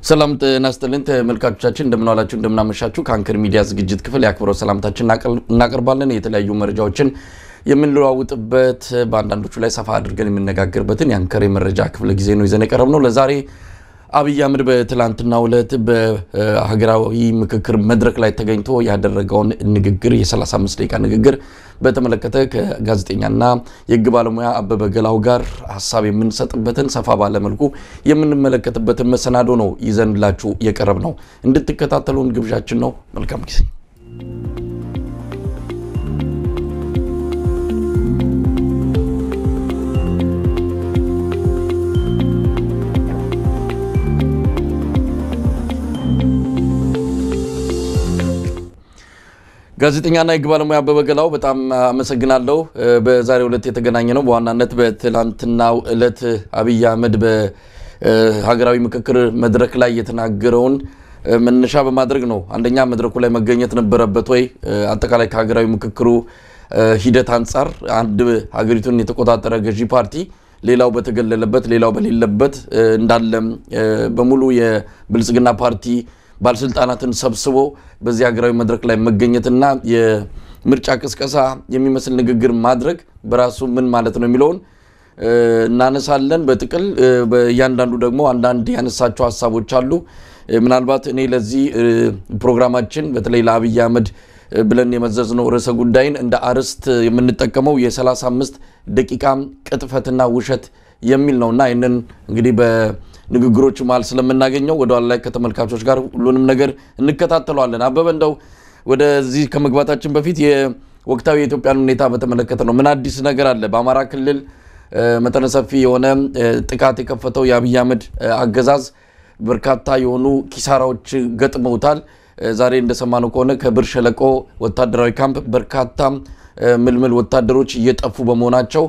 ሰላም ጤና ይስጥልን ተመልካቾቻችን፣ እንደምንዋላችሁ እንደምናመሻችሁ። ከአንከር ሚዲያ ዝግጅት ክፍል የአክብሮት ሰላምታችን እናቀርባለን። የተለያዩ መረጃዎችን የምንለዋውጥበት በአንዳንዶቹ ላይ ሰፋ አድርገን የምነጋገርበትን የአንከር የመረጃ ክፍለ ጊዜ ነው ይዘን የቀረብ ነው። ለዛሬ አብይ አህመድ በትላንትናው ዕለት በሀገራዊ ምክክር መድረክ ላይ ተገኝቶ ያደረገውን ንግግር የ35 ደቂቃ ንግግር በተመለከተ ከጋዜጠኛና የሕግ ባለሙያ አበበ ገላው ጋር ሀሳብ የምንሰጥበትን ሰፋ ባለ መልኩ የምንመለከትበትን መሰናዶ ነው ይዘንላችሁ የቀረብ ነው። እንድትከታተሉን ግብዣችን ነው። መልካም ጊዜ። ጋዜጠኛና የሕግ ባለሙያ አበበ ገላው በጣም አመሰግናለሁ። በዛሬው ዕለት የተገናኘ ነው በዋናነት በትላንትናው ዕለት አብይ አህመድ በሀገራዊ ምክክር መድረክ ላይ የተናገረውን መነሻ በማድረግ ነው። አንደኛ መድረኩ ላይ መገኘት ነበረበት ወይ? አጠቃላይ ከሀገራዊ ምክክሩ ሂደት አንጻር አንድ ሀገሪቱን የተቆጣጠረ ገዢ ፓርቲ ሌላው በተገለለበት ሌላው በሌለበት እንዳለ በሙሉ የብልጽግና ፓርቲ ባለስልጣናትን ሰብስቦ በዚህ ሀገራዊ መድረክ ላይ መገኘትና የምርጫ ቅስቀሳ የሚመስል ንግግር ማድረግ በራሱ ምን ማለት ነው የሚለውን እናነሳለን። በጥቅል በእያንዳንዱ ደግሞ አንዳንድ ያነሳቸው ሀሳቦች አሉ። ምናልባት እኔ ለዚህ ፕሮግራማችን በተለይ ለአብይ አህመድ ብለን የመዘዝነው ርዕሰ ጉዳይን እንደ አርዕስት የምንጠቀመው የ35 ደቂቃ ቅጥፈትና ውሸት የሚል ነውና ይህንን እንግዲህ ንግግሮች መሀል ስለምናገኘው ወደ ኋላ ላይ ከተመልካቾች ጋር ሁሉንም ነገር እንከታተለዋለን። አበበ እንደው ወደዚህ ከመግባታችን በፊት የወቅታዊ የኢትዮጵያን ሁኔታ በተመለከተ ነው። ምን አዲስ ነገር አለ? በአማራ ክልል መጠነ ሰፊ የሆነ ጥቃት የከፈተው የአብይ አህመድ አገዛዝ በርካታ የሆኑ ኪሳራዎች ገጥመውታል። ዛሬ እንደሰማነው ከሆነ ከብር ሸለቆ ወታደራዊ ካምፕ በርካታ ምልምል ወታደሮች እየጠፉ በመሆናቸው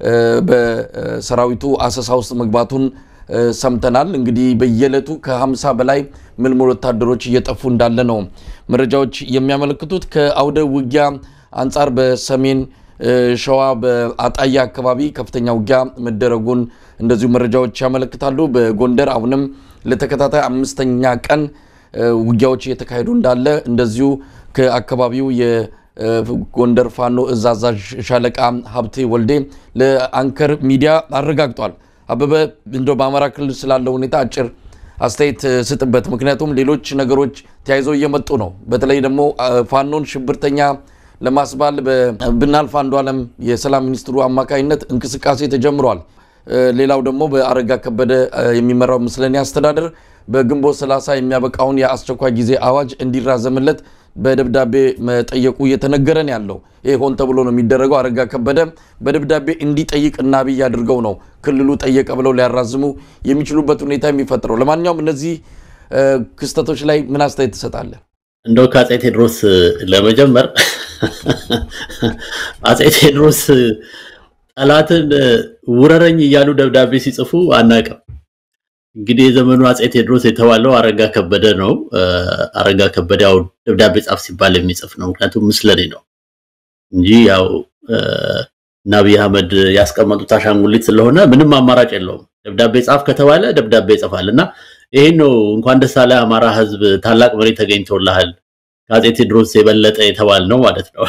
በሰራዊቱ አሰሳ ውስጥ መግባቱን ሰምተናል። እንግዲህ በየዕለቱ ከ50 በላይ ምልምል ወታደሮች እየጠፉ እንዳለ ነው መረጃዎች የሚያመለክቱት። ከአውደ ውጊያ አንጻር በሰሜን ሸዋ በአጣያ አካባቢ ከፍተኛ ውጊያ መደረጉን እንደዚሁ መረጃዎች ያመለክታሉ። በጎንደር አሁንም ለተከታታይ አምስተኛ ቀን ውጊያዎች እየተካሄዱ እንዳለ እንደዚሁ ከአካባቢው የጎንደር ፋኖ እዝ አዛዥ ሻለቃ ሀብቴ ወልዴ ለአንከር ሚዲያ አረጋግጧል። አበበ እንደው በአማራ ክልል ስላለው ሁኔታ አጭር አስተያየት ስጥበት። ምክንያቱም ሌሎች ነገሮች ተያይዘው እየመጡ ነው። በተለይ ደግሞ ፋኖን ሽብርተኛ ለማስባል በብናልፍ አንዱዓለም የሰላም ሚኒስትሩ አማካኝነት እንቅስቃሴ ተጀምሯል። ሌላው ደግሞ በአረጋ ከበደ የሚመራው ምስለኔ አስተዳደር በግንቦት 30 የሚያበቃውን የአስቸኳይ ጊዜ አዋጅ እንዲራዘምለት በደብዳቤ መጠየቁ እየተነገረ ነው ያለው። ይህ ሆን ተብሎ ነው የሚደረገው። አረጋ ከበደ በደብዳቤ እንዲጠይቅ እና አብይ አድርገው ነው ክልሉ ጠየቀ ብለው ሊያራዝሙ የሚችሉበት ሁኔታ የሚፈጥረው። ለማንኛውም እነዚህ ክስተቶች ላይ ምን አስተያየት ትሰጣለህ? እንደው ከአፄ ቴዎድሮስ ለመጀመር አፄ ቴዎድሮስ ጠላትን ውረረኝ እያሉ ደብዳቤ ሲጽፉ አናውቅም። እንግዲህ የዘመኑ አፄ ቴዎድሮስ የተባለው አረጋ ከበደ ነው። አረጋ ከበደ ያው ደብዳቤ ጻፍ ሲባል የሚጽፍ ነው። ምክንያቱም ምስለኔ ነው እንጂ ያው እና አብይ አህመድ ያስቀመጡት አሻንጉሊት ስለሆነ ምንም አማራጭ የለውም። ደብዳቤ ጻፍ ከተባለ ደብዳቤ ይጽፋል እና ይሄን ነው እንኳን ደስ አለ አማራ ሕዝብ ታላቅ መሪ ተገኝቶልሃል ከአፄ ቴዎድሮስ የበለጠ የተባል ነው ማለት ነው።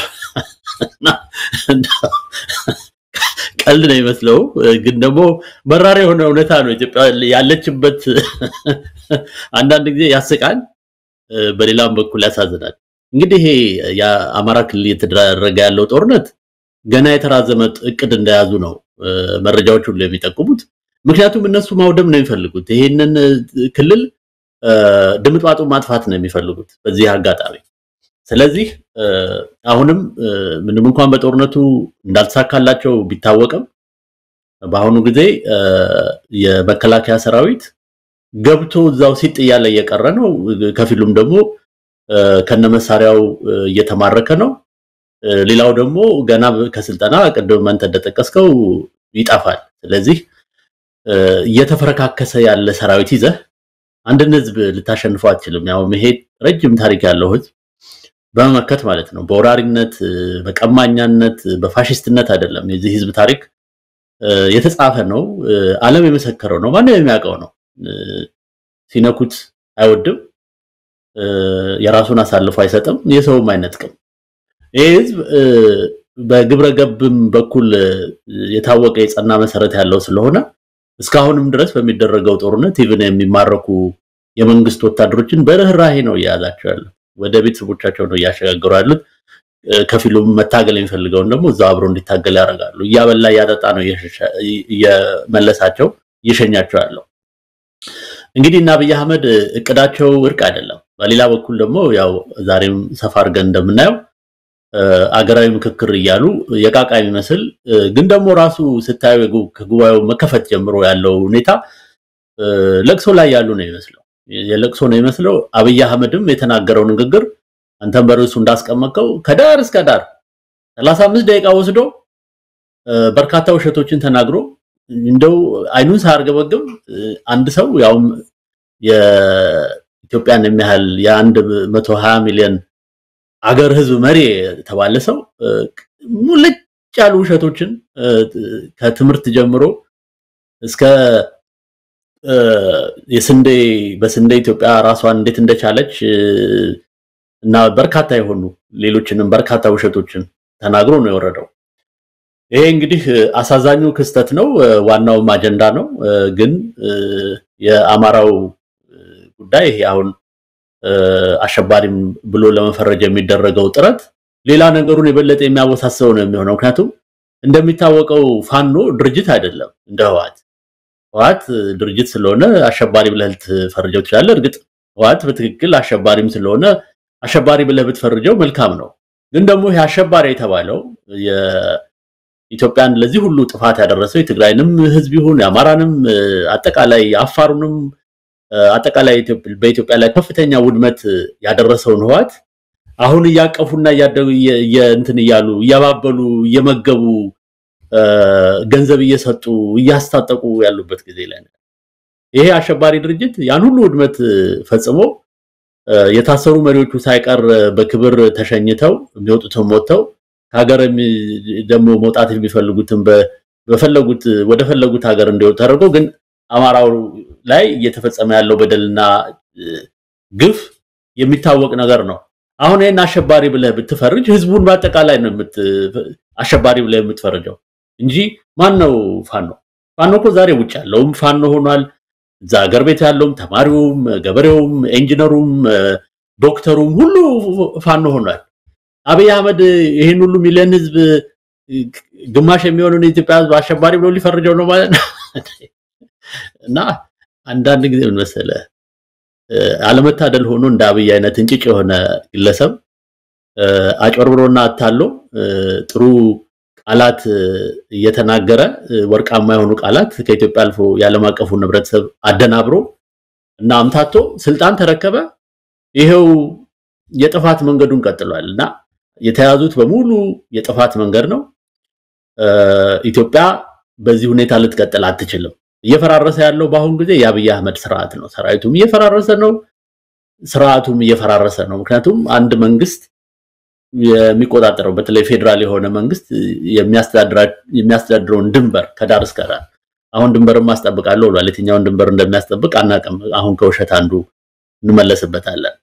ቀልድ ነው ይመስለው፣ ግን ደግሞ መራር የሆነ እውነታ ነው። ኢትዮጵያ ያለችበት አንዳንድ ጊዜ ያስቃል፣ በሌላም በኩል ያሳዝናል። እንግዲህ ይሄ የአማራ ክልል እየተደረገ ያለው ጦርነት ገና የተራዘመ እቅድ እንደያዙ ነው መረጃዎች ሁሉ የሚጠቁሙት። ምክንያቱም እነሱ ማውደም ነው የሚፈልጉት። ይሄንን ክልል ድምጥማጡ ማጥፋት ነው የሚፈልጉት በዚህ አጋጣሚ። ስለዚህ አሁንም ምንም እንኳን በጦርነቱ እንዳልተሳካላቸው ቢታወቅም በአሁኑ ጊዜ የመከላከያ ሰራዊት ገብቶ እዛው ሲጥ እያለ እየቀረ ነው። ከፊሉም ደግሞ ከነመሳሪያው እየተማረከ ነው። ሌላው ደግሞ ገና ከስልጠና ቅድም አንተ እንደጠቀስከው ይጠፋል። ስለዚህ እየተፈረካከሰ ያለ ሰራዊት ይዘህ አንድን ህዝብ ልታሸንፈው አትችልም። ያው መሄድ ረጅም ታሪክ ያለው ህዝብ በመመከት ማለት ነው። በወራሪነት፣ በቀማኛነት፣ በፋሽስትነት አይደለም። የዚህ ህዝብ ታሪክ የተጻፈ ነው። ዓለም የመሰከረው ነው። ማንም የሚያውቀው ነው። ሲነኩት አይወድም፣ የራሱን አሳልፎ አይሰጥም፣ የሰውም አይነጥቅም። ይህ ህዝብ በግብረ ገብም በኩል የታወቀ የጸና መሰረት ያለው ስለሆነ እስካሁንም ድረስ በሚደረገው ጦርነት ኢቭን የሚማረኩ የመንግስት ወታደሮችን በርህራሄ ነው እየያዛቸው ያሉት። ወደ ቤተሰቦቻቸው ነው እያሸጋገሩ ያሉት። ከፊሉም መታገል የሚፈልገውን ደግሞ እዛው አብሮ እንዲታገል ያደርጋሉ። እያበላ እያጠጣ ነው እየመለሳቸው እየሸኛቸው ያለው። እንግዲህ እና አብይ አህመድ እቅዳቸው እርቅ አይደለም። በሌላ በኩል ደግሞ ያው ዛሬም ሰፋ አድርገን እንደምናየው አገራዊ ምክክር እያሉ የቃቃ የሚመስል ግን ደግሞ ራሱ ስታዩ ከጉባኤው መከፈት ጀምሮ ያለው ሁኔታ ለቅሶ ላይ ያሉ ነው ይመስለው የለቅሶ ነው ይመስለው። አብይ አህመድም የተናገረው ንግግር አንተም በርዕሱ እንዳስቀመጠው ከዳር እስከ ዳር 35 ደቂቃ ወስዶ በርካታ ውሸቶችን ተናግሮ እንደው አይኑን ሳያርገበግብ አንድ ሰው ያውም የኢትዮጵያን የሚያህል የአንድ መቶ ሀያ ሚሊዮን አገር ህዝብ መሪ የተባለ ሰው ሙልጭ ያሉ ውሸቶችን ከትምህርት ጀምሮ እስከ የስንዴ በስንዴ ኢትዮጵያ ራሷን እንዴት እንደቻለች እና በርካታ የሆኑ ሌሎችንም በርካታ ውሸቶችን ተናግሮ ነው የወረደው። ይሄ እንግዲህ አሳዛኙ ክስተት ነው፣ ዋናውም አጀንዳ ነው። ግን የአማራው ጉዳይ ይሄ አሁን አሸባሪም ብሎ ለመፈረጅ የሚደረገው ጥረት ሌላ ነገሩን የበለጠ የሚያወሳስበው ነው የሚሆነው። ምክንያቱም እንደሚታወቀው ፋኖ ድርጅት አይደለም እንደ ህወሓት። ህወሓት ድርጅት ስለሆነ አሸባሪ ብለህ ልትፈርጀው ትችላለህ። እርግጥ ህወሓት በትክክል አሸባሪም ስለሆነ አሸባሪ ብለህ ብትፈርጀው መልካም ነው። ግን ደግሞ ይሄ አሸባሪ የተባለው የኢትዮጵያን ለዚህ ሁሉ ጥፋት ያደረሰው የትግራይንም ህዝብ ይሁን የአማራንም አጠቃላይ የአፋሩንም አጠቃላይ በኢትዮጵያ ላይ ከፍተኛ ውድመት ያደረሰውን ህወሓት አሁን እያቀፉና እያደጉ እንትን እያሉ እያባበሉ እየመገቡ ገንዘብ እየሰጡ እያስታጠቁ ያሉበት ጊዜ ላይ ነው። ይሄ አሸባሪ ድርጅት ያን ሁሉ ውድመት ፈጽሞ የታሰሩ መሪዎቹ ሳይቀር በክብር ተሸኝተው የሚወጡትም ወጥተው ከሀገር ደግሞ መውጣት የሚፈልጉትን በፈለጉት ወደ ፈለጉት ሀገር እንዲወጡ ተደርጎ ግን አማራው ላይ እየተፈጸመ ያለው በደልና ግፍ የሚታወቅ ነገር ነው። አሁን ይህን አሸባሪ ብለህ ብትፈርጅ ህዝቡን በአጠቃላይ ነው አሸባሪ ብለህ የምትፈርጀው እንጂ ማን ነው ፋኖ? ፋኖ እኮ ዛሬ ውጭ ያለውም ፋኖ ሆኗል። እዛ ሀገር ቤት ያለውም ተማሪውም፣ ገበሬውም፣ ኢንጂነሩም፣ ዶክተሩም ሁሉ ፋኖ ሆኗል። አብይ አህመድ ይህን ሁሉ ሚሊዮን ህዝብ ግማሽ የሚሆነውን የኢትዮጵያ ህዝብ አሸባሪ ብሎ ሊፈርጀው ነው ማለት ነው። እና አንዳንድ ጊዜ ምን መሰለህ አለመታደል ሆኖ እንደ አብይ አይነት እንጭጭ የሆነ ግለሰብ አጭበርብሮና አታሎ ጥሩ ቃላት እየተናገረ ወርቃማ የሆኑ ቃላት ከኢትዮጵያ አልፎ የዓለም አቀፉን ህብረተሰብ አደናብሮ እና አምታቶ ስልጣን ተረከበ። ይሄው የጥፋት መንገዱን ቀጥሏል እና የተያዙት በሙሉ የጥፋት መንገድ ነው። ኢትዮጵያ በዚህ ሁኔታ ልትቀጥል አትችልም። እየፈራረሰ ያለው በአሁን ጊዜ የአብይ አህመድ ስርዓት ነው። ሰራዊቱም እየፈራረሰ ነው፣ ስርዓቱም እየፈራረሰ ነው። ምክንያቱም አንድ መንግስት የሚቆጣጠረው በተለይ ፌዴራል የሆነ መንግስት የሚያስተዳድረውን ድንበር ከዳር እስከ ዳር አሁን ድንበርም ማስጠብቃለሁ ብሏል። የትኛውን ድንበር እንደሚያስጠብቅ አናውቅም። አሁን ከውሸት አንዱ እንመለስበታለን።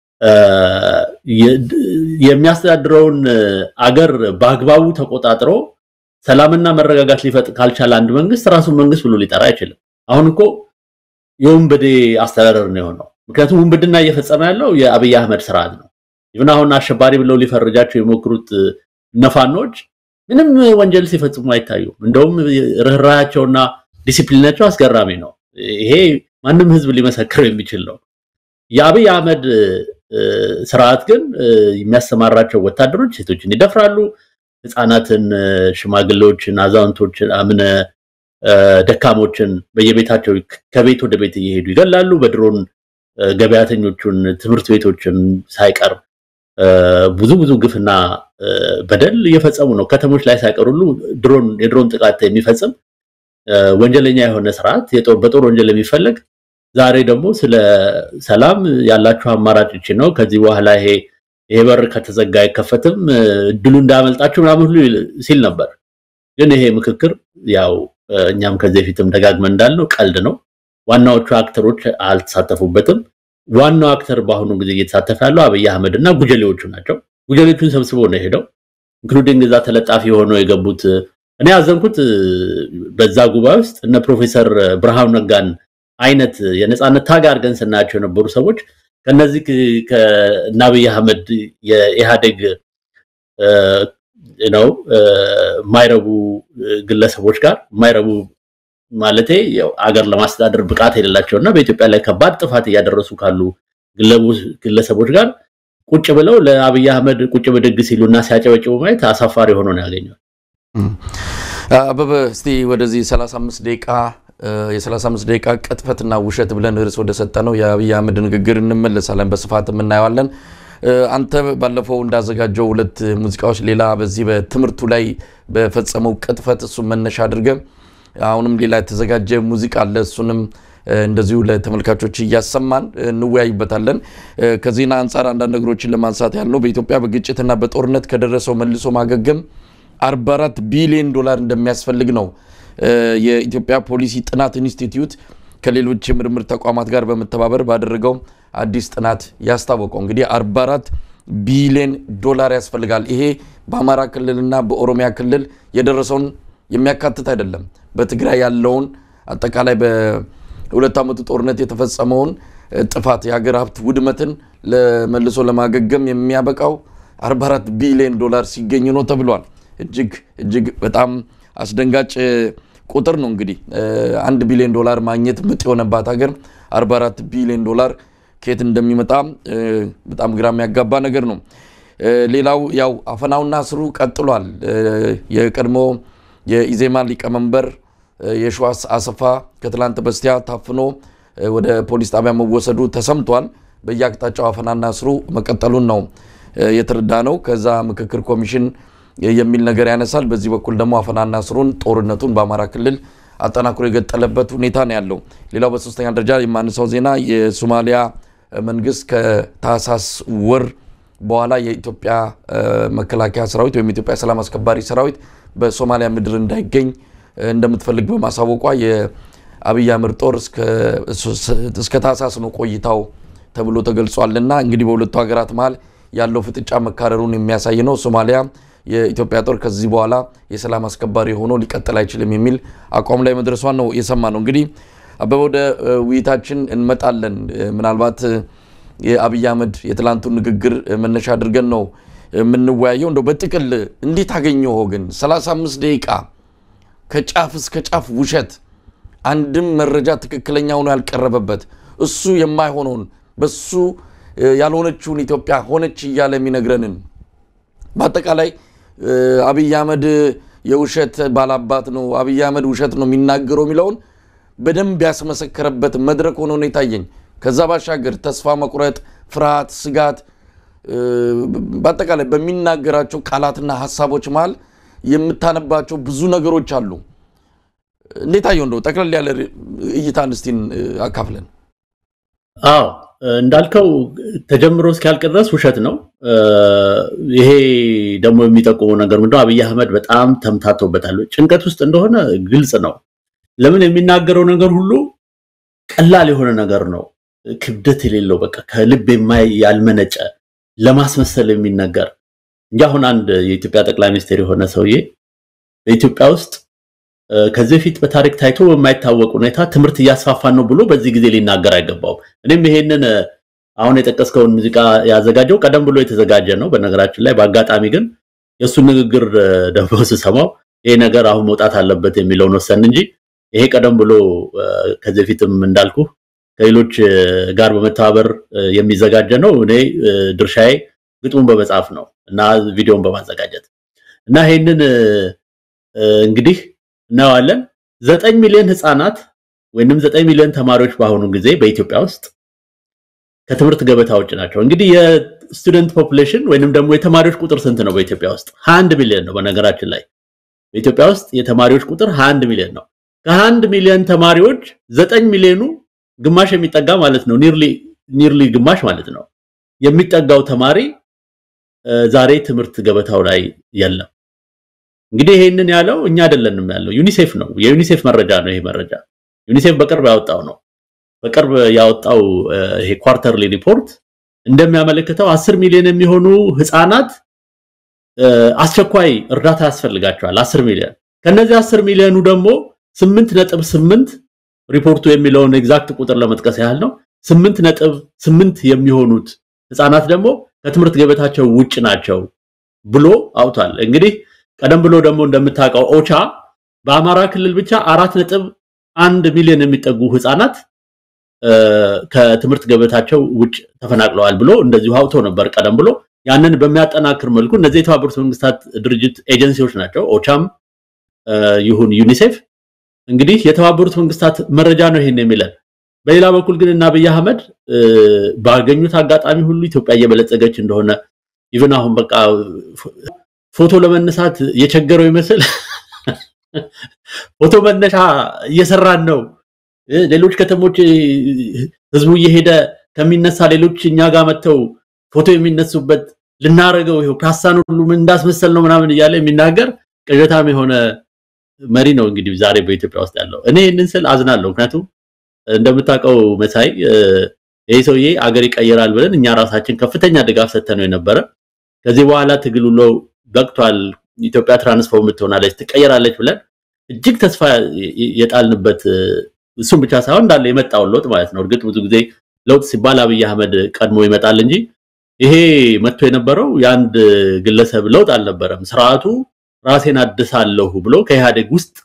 የሚያስተዳድረውን አገር በአግባቡ ተቆጣጥሮ ሰላምና መረጋጋት ሊፈጥር ካልቻለ አንድ መንግስት ራሱን መንግስት ብሎ ሊጠራ አይችልም። አሁን እኮ የወንበዴ አስተዳደር ነው የሆነው። ምክንያቱም ውንብድና እየፈጸመ ያለው የአብይ አህመድ ስርዓት ነው። ይሁን አሁን አሸባሪ ብለው ሊፈርጃቸው የሞክሩት ነፋኖች ምንም ወንጀል ሲፈጽሙ አይታዩም። እንደውም ርኅራያቸውና ዲሲፕሊናቸው አስገራሚ ነው። ይሄ ማንም ህዝብ ሊመሰክር የሚችል ነው። የአብይ አህመድ ስርዓት ግን የሚያሰማራቸው ወታደሮች ሴቶችን ይደፍራሉ፣ ህፃናትን፣ ሽማግሌዎችን፣ አዛውንቶችን፣ አምነ ደካሞችን በየቤታቸው ከቤት ወደ ቤት እየሄዱ ይገላሉ። በድሮን ገበያተኞቹን፣ ትምህርት ቤቶችን ሳይቀር ብዙ ብዙ ግፍና በደል እየፈጸሙ ነው። ከተሞች ላይ ሳይቀር ሁሉ ድሮን የድሮን ጥቃት የሚፈጽም ወንጀለኛ የሆነ ስርዓት በጦር ወንጀል የሚፈለግ ዛሬ ደግሞ ስለ ሰላም ያላችሁ አማራጭ ይቺ ነው። ከዚህ በኋላ ይሄ ይሄ በር ከተዘጋ አይከፈትም፣ እድሉ እንዳያመልጣችሁ ምናምን ሁሉ ሲል ነበር። ግን ይሄ ምክክር ያው እኛም ከዚህ በፊትም ደጋግመን እንዳልነው ቀልድ ነው። ዋናዎቹ አክተሮች አልተሳተፉበትም። ዋናው አክተር በአሁኑ ጊዜ እየተሳተፈ ያለው አብይ አህመድ እና ጉጀሌዎቹ ናቸው። ጉጀሌዎቹን ሰብስቦ ነው የሄደው። ኢንክሉዲንግ እዛ ተለጣፊ ሆነው የገቡት እኔ ያዘንኩት በዛ ጉባኤ ውስጥ እነ ፕሮፌሰር ብርሃኑ ነጋን አይነት የነፃነት ታጋ አድርገን ስናያቸው የነበሩ ሰዎች ከነዚህ ከእነ አብይ አህመድ የኢህአዴግ ነው የማይረቡ ግለሰቦች ጋር የማይረቡ ማለቴ አገር ለማስተዳደር ብቃት የሌላቸው እና በኢትዮጵያ ላይ ከባድ ጥፋት እያደረሱ ካሉ ግለሰቦች ጋር ቁጭ ብለው ለአብይ አህመድ ቁጭ ብድግ ሲሉና ሲያጨበጭቡ ማየት አሳፋሪ ሆኖ ነው ያገኘው። አበበ እስቲ ወደዚህ 35 ደቂቃ የ35 ደቂቃ ቅጥፈትና ውሸት ብለን ርዕስ ወደ ሰጠ ነው የአብይ አህመድ ንግግር እንመለሳለን፣ በስፋት እናየዋለን። አንተ ባለፈው እንዳዘጋጀው ሁለት ሙዚቃዎች ሌላ በዚህ በትምህርቱ ላይ በፈጸመው ቅጥፈት እሱን መነሻ አድርገ አሁንም ሌላ የተዘጋጀ ሙዚቃ አለ። እሱንም እንደዚሁ ለተመልካቾች እያሰማን እንወያይበታለን። ከዜና አንጻር አንዳንድ ነገሮችን ለማንሳት ያለው በኢትዮጵያ በግጭትና በጦርነት ከደረሰው መልሶ ማገገም 44 ቢሊዮን ዶላር እንደሚያስፈልግ ነው የኢትዮጵያ ፖሊሲ ጥናት ኢንስቲትዩት ከሌሎች የምርምር ተቋማት ጋር በመተባበር ባደረገው አዲስ ጥናት ያስታወቀው። እንግዲህ 44 ቢሊዮን ዶላር ያስፈልጋል። ይሄ በአማራ ክልልና በኦሮሚያ ክልል የደረሰውን የሚያካትት አይደለም። በትግራይ ያለውን አጠቃላይ በሁለት ዓመቱ ጦርነት የተፈጸመውን ጥፋት የሀገር ሀብት ውድመትን ለመልሶ ለማገገም የሚያበቃው 44 ቢሊዮን ዶላር ሲገኝ ነው ተብሏል። እጅግ እጅግ በጣም አስደንጋጭ ቁጥር ነው። እንግዲህ አንድ ቢሊዮን ዶላር ማግኘት ምጥ የሆነባት ሀገር 44 ቢሊዮን ዶላር ከየት እንደሚመጣ በጣም ግራ የሚያጋባ ነገር ነው። ሌላው ያው አፈናውና እስሩ ቀጥሏል። የቀድሞ የኢዜማ ሊቀመንበር የሸዋስ አሰፋ ከትላንት በስቲያ ታፍኖ ወደ ፖሊስ ጣቢያ መወሰዱ ተሰምቷል። በየአቅጣጫው አፈናና እስሩ መቀጠሉን ነው የተረዳ ነው። ከዛ ምክክር ኮሚሽን የሚል ነገር ያነሳል። በዚህ በኩል ደግሞ አፈናና እስሩን ጦርነቱን በአማራ ክልል አጠናክሮ የገጠለበት ሁኔታ ነው ያለው። ሌላው በሶስተኛ ደረጃ የማነሳው ዜና የሶማሊያ መንግስት ከታህሳስ ወር በኋላ የኢትዮጵያ መከላከያ ሰራዊት ወይም የኢትዮጵያ ሰላም አስከባሪ ሰራዊት በሶማሊያ ምድር እንዳይገኝ እንደምትፈልግ በማሳወቋ የአብይ አህመድ ጦር እስከ ታህሳስ ነው ቆይታው ተብሎ ተገልጿልና እንግዲህ በሁለቱ ሀገራት መሀል ያለው ፍጥጫ መካረሩን የሚያሳይ ነው። ሶማሊያ የኢትዮጵያ ጦር ከዚህ በኋላ የሰላም አስከባሪ ሆኖ ሊቀጥል አይችልም የሚል አቋም ላይ መድረሷን ነው የሰማ ነው። እንግዲህ አበበ ወደ ውይይታችን እንመጣለን። ምናልባት የአብይ አህመድ የትላንቱን ንግግር መነሻ አድርገን ነው የምንወያየው። እንደው በጥቅል እንዴት አገኘው ግን 35 ደቂቃ ከጫፍ እስከ ጫፍ ውሸት፣ አንድም መረጃ ትክክለኛ ሆኖ ያልቀረበበት እሱ የማይሆነውን በሱ ያልሆነችውን ኢትዮጵያ ሆነች እያለ የሚነግረንን በአጠቃላይ አብይ አህመድ የውሸት ባላባት ነው፣ አብይ አህመድ ውሸት ነው የሚናገረው የሚለውን በደንብ ያስመሰከረበት መድረክ ሆኖ ነው የታየኝ። ከዛ ባሻገር ተስፋ መቁረጥ፣ ፍርሃት፣ ስጋት በአጠቃላይ በሚናገራቸው ቃላትና ሀሳቦች መሀል የምታነባቸው ብዙ ነገሮች አሉ። እንዴት አየው? እንደው ጠቅለል ያለ እይታን እስቲን አካፍለን። አዎ እንዳልከው ተጀምሮ እስኪያልቅ ድረስ ውሸት ነው። ይሄ ደግሞ የሚጠቁመው ነገር ምንድነው? አብይ አህመድ በጣም ተምታቶበታል። ጭንቀት ውስጥ እንደሆነ ግልጽ ነው። ለምን የሚናገረው ነገር ሁሉ ቀላል የሆነ ነገር ነው፣ ክብደት የሌለው በቃ ከልብ የማይ ያልመነጨ ለማስመሰል የሚነገር እንጂ አሁን አንድ የኢትዮጵያ ጠቅላይ ሚኒስትር የሆነ ሰውዬ በኢትዮጵያ ውስጥ ከዚህ በፊት በታሪክ ታይቶ በማይታወቅ ሁኔታ ትምህርት እያስፋፋን ነው ብሎ በዚህ ጊዜ ሊናገር አይገባውም። እኔም ይሄንን አሁን የጠቀስከውን ሙዚቃ ያዘጋጀው ቀደም ብሎ የተዘጋጀ ነው። በነገራችን ላይ በአጋጣሚ ግን የእሱን ንግግር ደግሞ ስሰማው ይሄ ነገር አሁን መውጣት አለበት የሚለውን ወሰን እንጂ ይሄ ቀደም ብሎ ከዚህ በፊትም እንዳልኩ ከሌሎች ጋር በመተባበር የሚዘጋጀ ነው። እኔ ድርሻዬ ግጥሙን በመጻፍ ነው እና ቪዲዮን በማዘጋጀት እና ይሄንን እንግዲህ እናየዋለን። ዘጠኝ ሚሊዮን ህፃናት ወይንም ዘጠኝ ሚሊዮን ተማሪዎች በአሁኑ ጊዜ በኢትዮጵያ ውስጥ ከትምህርት ገበታ ውጭ ናቸው። እንግዲህ የስቱደንት ፖፑሌሽን ወይንም ደግሞ የተማሪዎች ቁጥር ስንት ነው? በኢትዮጵያ ውስጥ 21 ሚሊዮን ነው። በነገራችን ላይ በኢትዮጵያ ውስጥ የተማሪዎች ቁጥር 21 ሚሊዮን ነው። ከ21 ሚሊዮን ተማሪዎች ዘጠኝ ሚሊዮኑ ግማሽ የሚጠጋ ማለት ነው ኒርሊ ኒርሊ ግማሽ ማለት ነው የሚጠጋው ተማሪ ዛሬ ትምህርት ገበታው ላይ የለም። እንግዲህ ይሄንን ያለው እኛ አይደለንም ያለው ዩኒሴፍ ነው። የዩኒሴፍ መረጃ ነው ይሄ መረጃ ዩኒሴፍ በቅርብ ያወጣው ነው። በቅርብ ያወጣው ይሄ ኳርተርሊ ሪፖርት እንደሚያመለክተው አስር ሚሊዮን የሚሆኑ ህፃናት አስቸኳይ እርዳታ ያስፈልጋቸዋል። አስር ሚሊዮን ከነዚህ አስር ሚሊዮኑ ደግሞ ስምንት ነጥብ ስምንት ሪፖርቱ የሚለውን ኤግዛክት ቁጥር ለመጥቀስ ያህል ነው። ስምንት ነጥብ ስምንት የሚሆኑት ህፃናት ደግሞ ከትምህርት ገበታቸው ውጭ ናቸው ብሎ አውቷል። እንግዲህ ቀደም ብሎ ደግሞ እንደምታውቀው ኦቻ በአማራ ክልል ብቻ አራት ነጥብ አንድ ሚሊዮን የሚጠጉ ህፃናት ከትምህርት ገበታቸው ውጭ ተፈናቅለዋል ብሎ እንደዚሁ አውቶ ነበር ቀደም ብሎ። ያንን በሚያጠናክር መልኩ እነዚህ የተባበሩት መንግስታት ድርጅት ኤጀንሲዎች ናቸው፣ ኦቻም ይሁን ዩኒሴፍ። እንግዲህ የተባበሩት መንግስታት መረጃ ነው ይሄን የሚለን። በሌላ በኩል ግን እና አብይ አህመድ ባገኙት አጋጣሚ ሁሉ ኢትዮጵያ እየበለጸገች እንደሆነ ኢቭን አሁን በቃ ፎቶ ለመነሳት የቸገረው ይመስል ፎቶ መነሻ እየሰራን ነው። ሌሎች ከተሞች ህዝቡ እየሄደ ከሚነሳ ሌሎች እኛ ጋር መጥተው ፎቶ የሚነሱበት ልናረገው ይኸው ፒያሳን ሁሉ ምን እንዳስመሰል ነው ምናምን እያለ የሚናገር ቅዠታም የሆነ መሪ ነው እንግዲህ ዛሬ በኢትዮጵያ ውስጥ ያለው። እኔ ይህንን ስል አዝናለሁ። ምክንያቱም እንደምታውቀው መሳይ ይህ ሰውዬ አገር ይቀይራል ብለን እኛ ራሳችን ከፍተኛ ድጋፍ ሰጥተነው የነበረ ከዚህ በኋላ ትግል ውሎ በቅቷል፣ ኢትዮጵያ ትራንስፎርም ትሆናለች፣ ትቀየራለች ብለን እጅግ ተስፋ የጣልንበት እሱም ብቻ ሳይሆን እንዳለ የመጣውን ለውጥ ማለት ነው። እርግጥ ብዙ ጊዜ ለውጥ ሲባል አብይ አህመድ ቀድሞ ይመጣል እንጂ ይሄ መጥቶ የነበረው የአንድ ግለሰብ ለውጥ አልነበረም። ስርዓቱ ራሴን አድሳለሁ ብሎ ከኢህአዴግ ውስጥ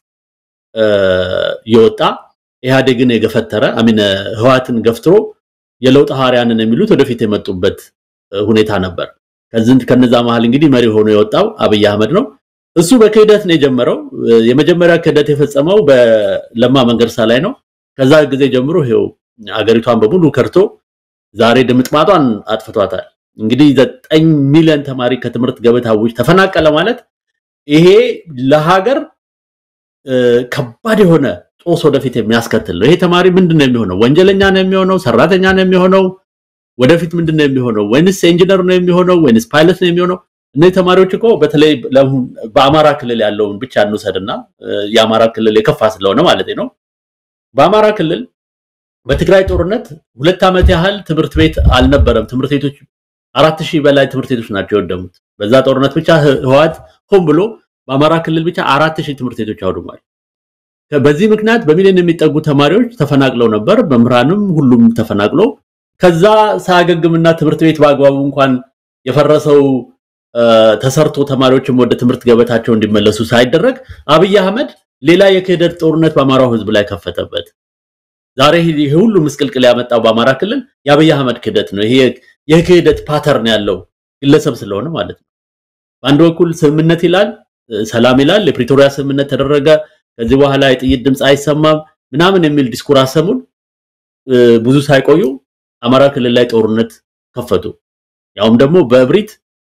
የወጣ ኢህአዴግን የገፈተረ አሚን ህዋትን ገፍትሮ የለውጥ ሐዋርያንን የሚሉት ወደፊት የመጡበት ሁኔታ ነበር። ከዚህ ከነዛ መሃል እንግዲህ መሪ ሆኖ የወጣው አብይ አህመድ ነው። እሱ በክህደት ነው የጀመረው። የመጀመሪያ ክህደት የፈጸመው በለማ መንገርሳ ላይ ነው። ከዛ ጊዜ ጀምሮ ይሄው አገሪቷን በሙሉ ከርቶ ዛሬ ድምጥማጧን አጥፍቷታል። እንግዲህ ዘጠኝ ሚሊዮን ተማሪ ከትምህርት ገበታ ውጭ ተፈናቀለ ማለት ይሄ ለሀገር ከባድ የሆነ ጦስ ወደፊት የሚያስከትል ነው። ይሄ ተማሪ ምንድን ነው የሚሆነው? ወንጀለኛ ነው የሚሆነው? ሰራተኛ ነው የሚሆነው? ወደፊት ምንድን ነው የሚሆነው? ወይንስ ኢንጂነር ነው የሚሆነው? ወይንስ ፓይለት ነው የሚሆነው? እነዚህ ተማሪዎች እኮ በተለይ በአማራ ክልል ያለውን ብቻ እንውሰድና የአማራ ክልል የከፋ ስለሆነ ማለት ነው። በአማራ ክልል በትግራይ ጦርነት ሁለት ዓመት ያህል ትምህርት ቤት አልነበረም። ትምህርት ቤቶች አራት ሺህ በላይ ትምህርት ቤቶች ናቸው የወደሙት። በዛ ጦርነት ብቻ ህወሓት ሆን ብሎ በአማራ ክልል ብቻ አራት ሺህ ትምህርት ቤቶች አውድሟል። በዚህ ምክንያት በሚሊዮን የሚጠጉ ተማሪዎች ተፈናቅለው ነበር። መምህራንም ሁሉም ተፈናቅሎ ከዛ ሳያገግምና ትምህርት ቤት በአግባቡ እንኳን የፈረሰው ተሰርቶ ተማሪዎችም ወደ ትምህርት ገበታቸው እንዲመለሱ ሳይደረግ አብይ አህመድ ሌላ የክህደት ጦርነት በአማራው ህዝብ ላይ ከፈተበት። ዛሬ ይሄ ሁሉ ምስቅልቅል ያመጣው በአማራ ክልል የአብይ አህመድ ክህደት ነው። ይሄ የክህደት ፓተርን ያለው ግለሰብ ስለሆነ ማለት ነው። በአንድ በኩል ስምምነት ይላል፣ ሰላም ይላል፣ የፕሪቶሪያ ስምምነት ተደረገ፣ ከዚህ በኋላ የጥይት ድምፅ አይሰማም ምናምን የሚል ዲስኩር አሰሙን። ብዙ ሳይቆዩ አማራ ክልል ላይ ጦርነት ከፈቱ። ያውም ደግሞ በእብሪት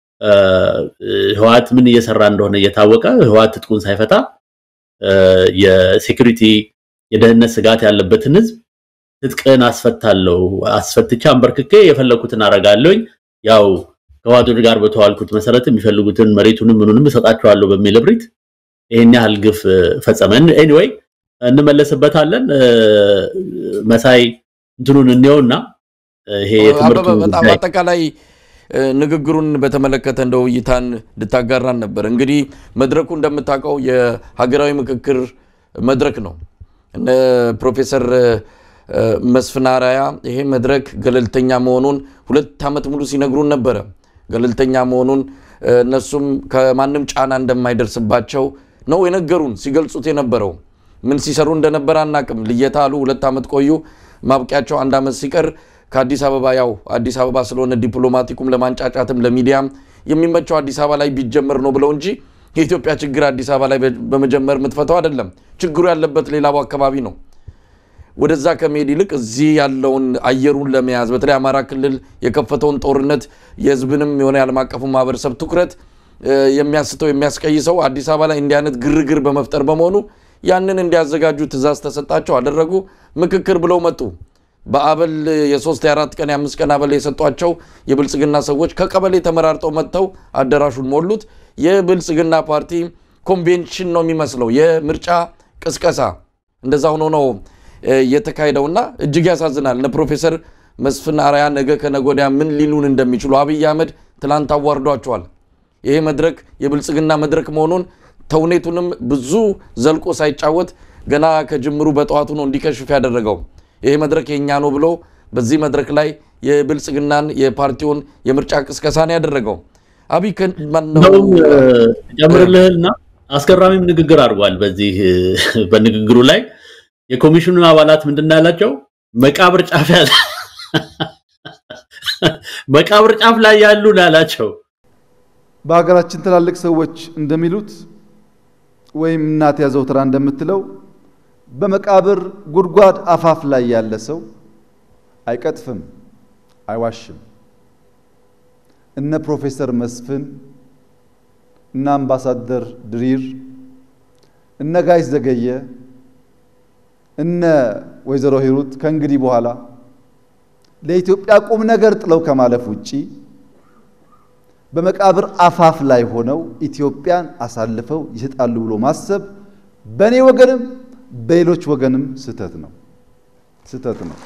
ህወሓት ምን እየሰራ እንደሆነ እየታወቀ ህወሓት ትጥቁን ሳይፈታ የሴኩሪቲ የደህንነት ስጋት ያለበትን ህዝብ ትጥቅን አስፈታለሁ አስፈትቼ አንበርክኬ የፈለኩትን አረጋለሁኝ ያው ከህወሓቶች ጋር በተዋልኩት መሰረት የሚፈልጉትን መሬቱንም ምኑንም እሰጣቸዋለሁ በሚል እብሪት ይሄን ያህል ግፍ ፈጸመ። ኤኒዌይ እንመለስበታለን። መሳይ እንትኑን እንየውና ይሄ የትምህርቱ በጣም አጠቃላይ ንግግሩን በተመለከተ እንደው እይታን እንድታጋራን ነበር። እንግዲህ መድረኩ እንደምታውቀው የሀገራዊ ምክክር መድረክ ነው። እነ ፕሮፌሰር መስፍን አራያ ይሄ መድረክ ገለልተኛ መሆኑን ሁለት ዓመት ሙሉ ሲነግሩን ነበረ። ገለልተኛ መሆኑን እነሱም ከማንም ጫና እንደማይደርስባቸው ነው የነገሩን ሲገልጹት የነበረው። ምን ሲሰሩ እንደነበረ አናቅም። ልየታ አሉ። ሁለት ዓመት ቆዩ። ማብቂያቸው አንድ ዓመት ሲቀር ከአዲስ አበባ ያው አዲስ አበባ ስለሆነ ዲፕሎማቲኩም ለማንጫጫትም ለሚዲያም የሚመቸው አዲስ አበባ ላይ ቢጀመር ነው ብለው እንጂ የኢትዮጵያ ችግር አዲስ አበባ ላይ በመጀመር የምትፈተው አይደለም። ችግሩ ያለበት ሌላው አካባቢ ነው። ወደዛ ከመሄድ ይልቅ እዚህ ያለውን አየሩን ለመያዝ በተለይ አማራ ክልል የከፈተውን ጦርነት የሕዝብንም የሆነ የዓለም አቀፉ ማህበረሰብ ትኩረት የሚያስተው የሚያስቀይሰው አዲስ አበባ ላይ እንዲህ አይነት ግርግር በመፍጠር በመሆኑ ያንን እንዲያዘጋጁ ትዕዛዝ ተሰጣቸው፣ አደረጉ። ምክክር ብለው መጡ። በአበል የሶስት የአራት ቀን የአምስት ቀን አበል የሰጧቸው የብልጽግና ሰዎች ከቀበሌ ተመራርጠው መጥተው አዳራሹን ሞሉት። የብልጽግና ፓርቲ ኮንቬንሽን ነው የሚመስለው፣ የምርጫ ቅስቀሳ እንደዛ ሆኖ ነው የተካሄደውና እጅግ ያሳዝናል። እነ ፕሮፌሰር መስፍን አርአያ ነገ ከነገ ወዲያ ምን ሊሉን እንደሚችሉ አብይ አህመድ ትላንት አዋርዷቸዋል። ይሄ መድረክ የብልጽግና መድረክ መሆኑን ተውኔቱንም ብዙ ዘልቆ ሳይጫወት ገና ከጅምሩ በጠዋቱ ነው እንዲከሽፍ ያደረገው። ይሄ መድረክ የእኛ ነው ብሎ በዚህ መድረክ ላይ የብልጽግናን የፓርቲውን የምርጫ ቅስቀሳን ያደረገው አብይ እንደውም ጨምርልህና አስገራሚም ንግግር አድርጓል። በዚህ በንግግሩ ላይ የኮሚሽኑ አባላት ምንድን ያላቸው መቃብር ጫፍ ያለ መቃብር ጫፍ ላይ ያሉ ያላቸው በሀገራችን ትላልቅ ሰዎች እንደሚሉት ወይም እናት ያዘው ትራ እንደምትለው በመቃብር ጉድጓድ አፋፍ ላይ ያለ ሰው አይቀጥፍም፣ አይዋሽም። እነ ፕሮፌሰር መስፍን እነ አምባሳደር ድሪር እነ ጋይስ ዘገየ እነ ወይዘሮ ሂሩት ከእንግዲህ በኋላ ለኢትዮጵያ ቁም ነገር ጥለው ከማለፍ ውጪ በመቃብር አፋፍ ላይ ሆነው ኢትዮጵያን አሳልፈው ይሰጣሉ ብሎ ማሰብ በእኔ ወገንም በሌሎች ወገንም ስህተት ነው፣ ስህተት ነው።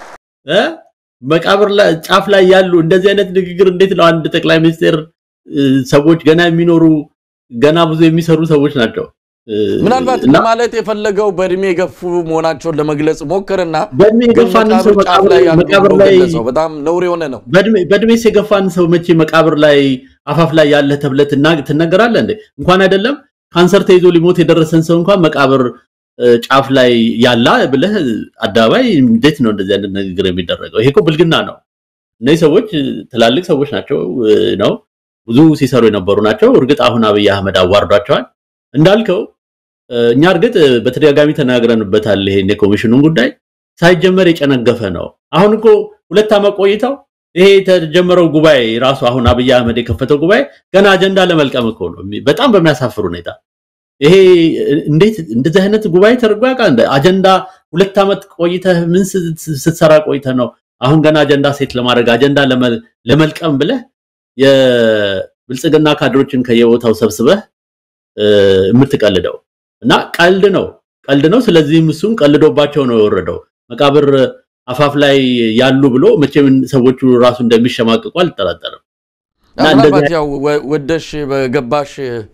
መቃብር ጫፍ ላይ ያሉ እንደዚህ አይነት ንግግር እንዴት ነው አንድ ጠቅላይ ሚኒስቴር ሰዎች ገና የሚኖሩ ገና ብዙ የሚሰሩ ሰዎች ናቸው። ምናልባት ለማለት የፈለገው በእድሜ የገፉ መሆናቸውን ለመግለጽ ሞክርና በእድሜ የገፋን ሰው ጫፍ ላይ ያሉ መቃብር ብሎ ላይ ገለጸው። በጣም ነውር የሆነ ነው። በእድሜስ የገፋን ሰው መቼ መቃብር ላይ አፋፍ ላይ ያለ ተብለህ ትና- ትነገራለህ እንዴ? እንኳን አይደለም ካንሰር ተይዞ ሊሞት የደረሰን ሰው እንኳን መቃብር እ፣ ጫፍ ላይ ያላ ብለህ አደባባይ እንዴት ነው እንደዚህ አይነት ንግግር የሚደረገው? ይሄ እኮ ብልግና ነው። እነዚህ ሰዎች እ፣ ትላልቅ ሰዎች ናቸው እ፣ ነው ብዙ ሲሰሩ የነበሩ ናቸው። እርግጥ አሁን አብይ አህመድ አዋርዷቸዋል እንዳልከው እ፣ እኛ እርግጥ እ፣ በተደጋጋሚ ተናግረንበታል። ይሄን የኮሚሽኑን ጉዳይ ሳይጀመር የጨነገፈ ነው። አሁን እኮ ሁለት ዓመት ቆይተው ይሄ የተጀመረው ጉባኤ ራሱ አሁን አብይ አህመድ የከፈተው ጉባኤ ገና አጀንዳ ለመልቀም እኮ ነው። በጣም በሚያሳፍር ሁኔታ ይሄ እንዴት እንደዚህ አይነት ጉባኤ ተደርጎ ያውቃል? እንደ አጀንዳ ሁለት ዓመት ቆይተህ ምን ስ- ስትሰራ ቆይተህ ነው አሁን ገና አጀንዳ ሴት ለማድረግ አጀንዳ ለመ- ለመልቀም ብለህ የብልጽግና ካድሮችን ከየቦታው ሰብስበህ እ፣ የምትቀልደው እና ቀልድ ነው ቀልድ ነው። ስለዚህም እሱም ቀልዶባቸው ነው የወረደው መቃብር አፋፍ ላይ ያሉ ብሎ መቼም ሰዎቹ ራሱ እንደሚሸማቅቁ አልጠራጠርም። እና ምናልባት እንደዚህ- ያው ወ- ወደሽ በገባሽ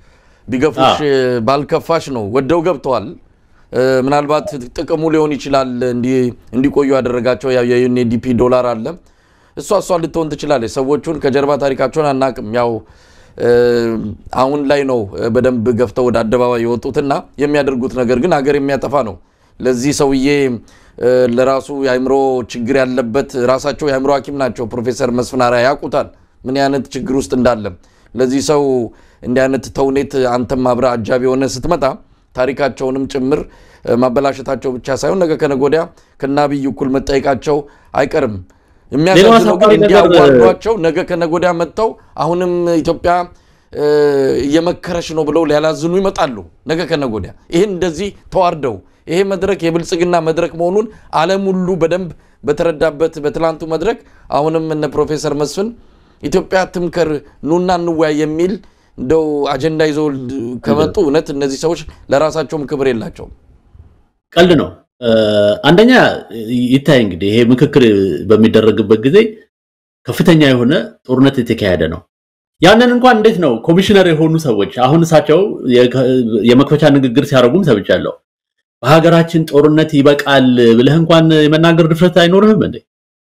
ቢገፉሽ ባልከፋሽ ነው። ወደው ገብተዋል። እ፣ ምናልባት ጥቅሙ ሊሆን ይችላል እንዲ- እንዲቆዩ ያደረጋቸው ያው የዩኤንዲፒ ዶላር አለ። እሷ እሷ ልትሆን ትችላለች። ሰዎቹን ከጀርባ ታሪካቸውን አናቅም። ያው እ፣ አሁን ላይ ነው እ፣ በደንብ ገፍተው ወደ አደባባይ የወጡትና የሚያደርጉት ነገር ግን ሀገር የሚያጠፋ ነው። ለዚህ ሰውዬ እ፣ ለራሱ የአእምሮ ችግር ያለበት ራሳቸው የአእምሮ ሐኪም ናቸው። ፕሮፌሰር መስፍን አርአያ ያውቁታል ምን አይነት ችግር ውስጥ እንዳለ። ለዚህ ሰው እንዲህ አይነት ተውኔት አንተም አብረህ አጃቢ የሆነ ስትመጣ ታሪካቸውንም ጭምር እ፣ ማበላሸታቸው ብቻ ሳይሆን ነገ ከነገ ወዲያ ከነ አብይ እኩል መጠየቃቸው አይቀርም። የሚያሳዝነው ግን አሳፋሪ ነገር- እንዲያዋርዷቸው ነገ ከነገ ወዲያ መጥተው አሁንም ኢትዮጵያ እ፣ እየመከረች ነው ብለው ሊያላዝኑ ይመጣሉ። ነገ ከነገ ወዲያ ይህን እንደዚህ ተዋርደው ይሄ መድረክ የብልጽግና መድረክ መሆኑን ዓለም ሁሉ በደንብ በተረዳበት በትላንቱ መድረክ አሁንም እነ ፕሮፌሰር መስፍን ኢትዮጵያ ትምከር ኑና እንወያይ የሚል እንደው አጀንዳ ይዘው ከመጡ እውነት እነዚህ ሰዎች ለራሳቸውም ክብር የላቸውም። ቀልድ ነው። እ፣ አንደኛ ይታይ እንግዲህ ይሄ ምክክር በሚደረግበት ጊዜ ከፍተኛ የሆነ ጦርነት የተካሄደ ነው። ያንን እንኳን እንዴት ነው ኮሚሽነር የሆኑ ሰዎች አሁን እሳቸው የከ- የመክፈቻ ንግግር ሲያደርጉም ሰምቻለሁ። በሀገራችን ጦርነት ይበቃል ብለህ እንኳን የመናገር ድፍረት አይኖርህም እንዴ?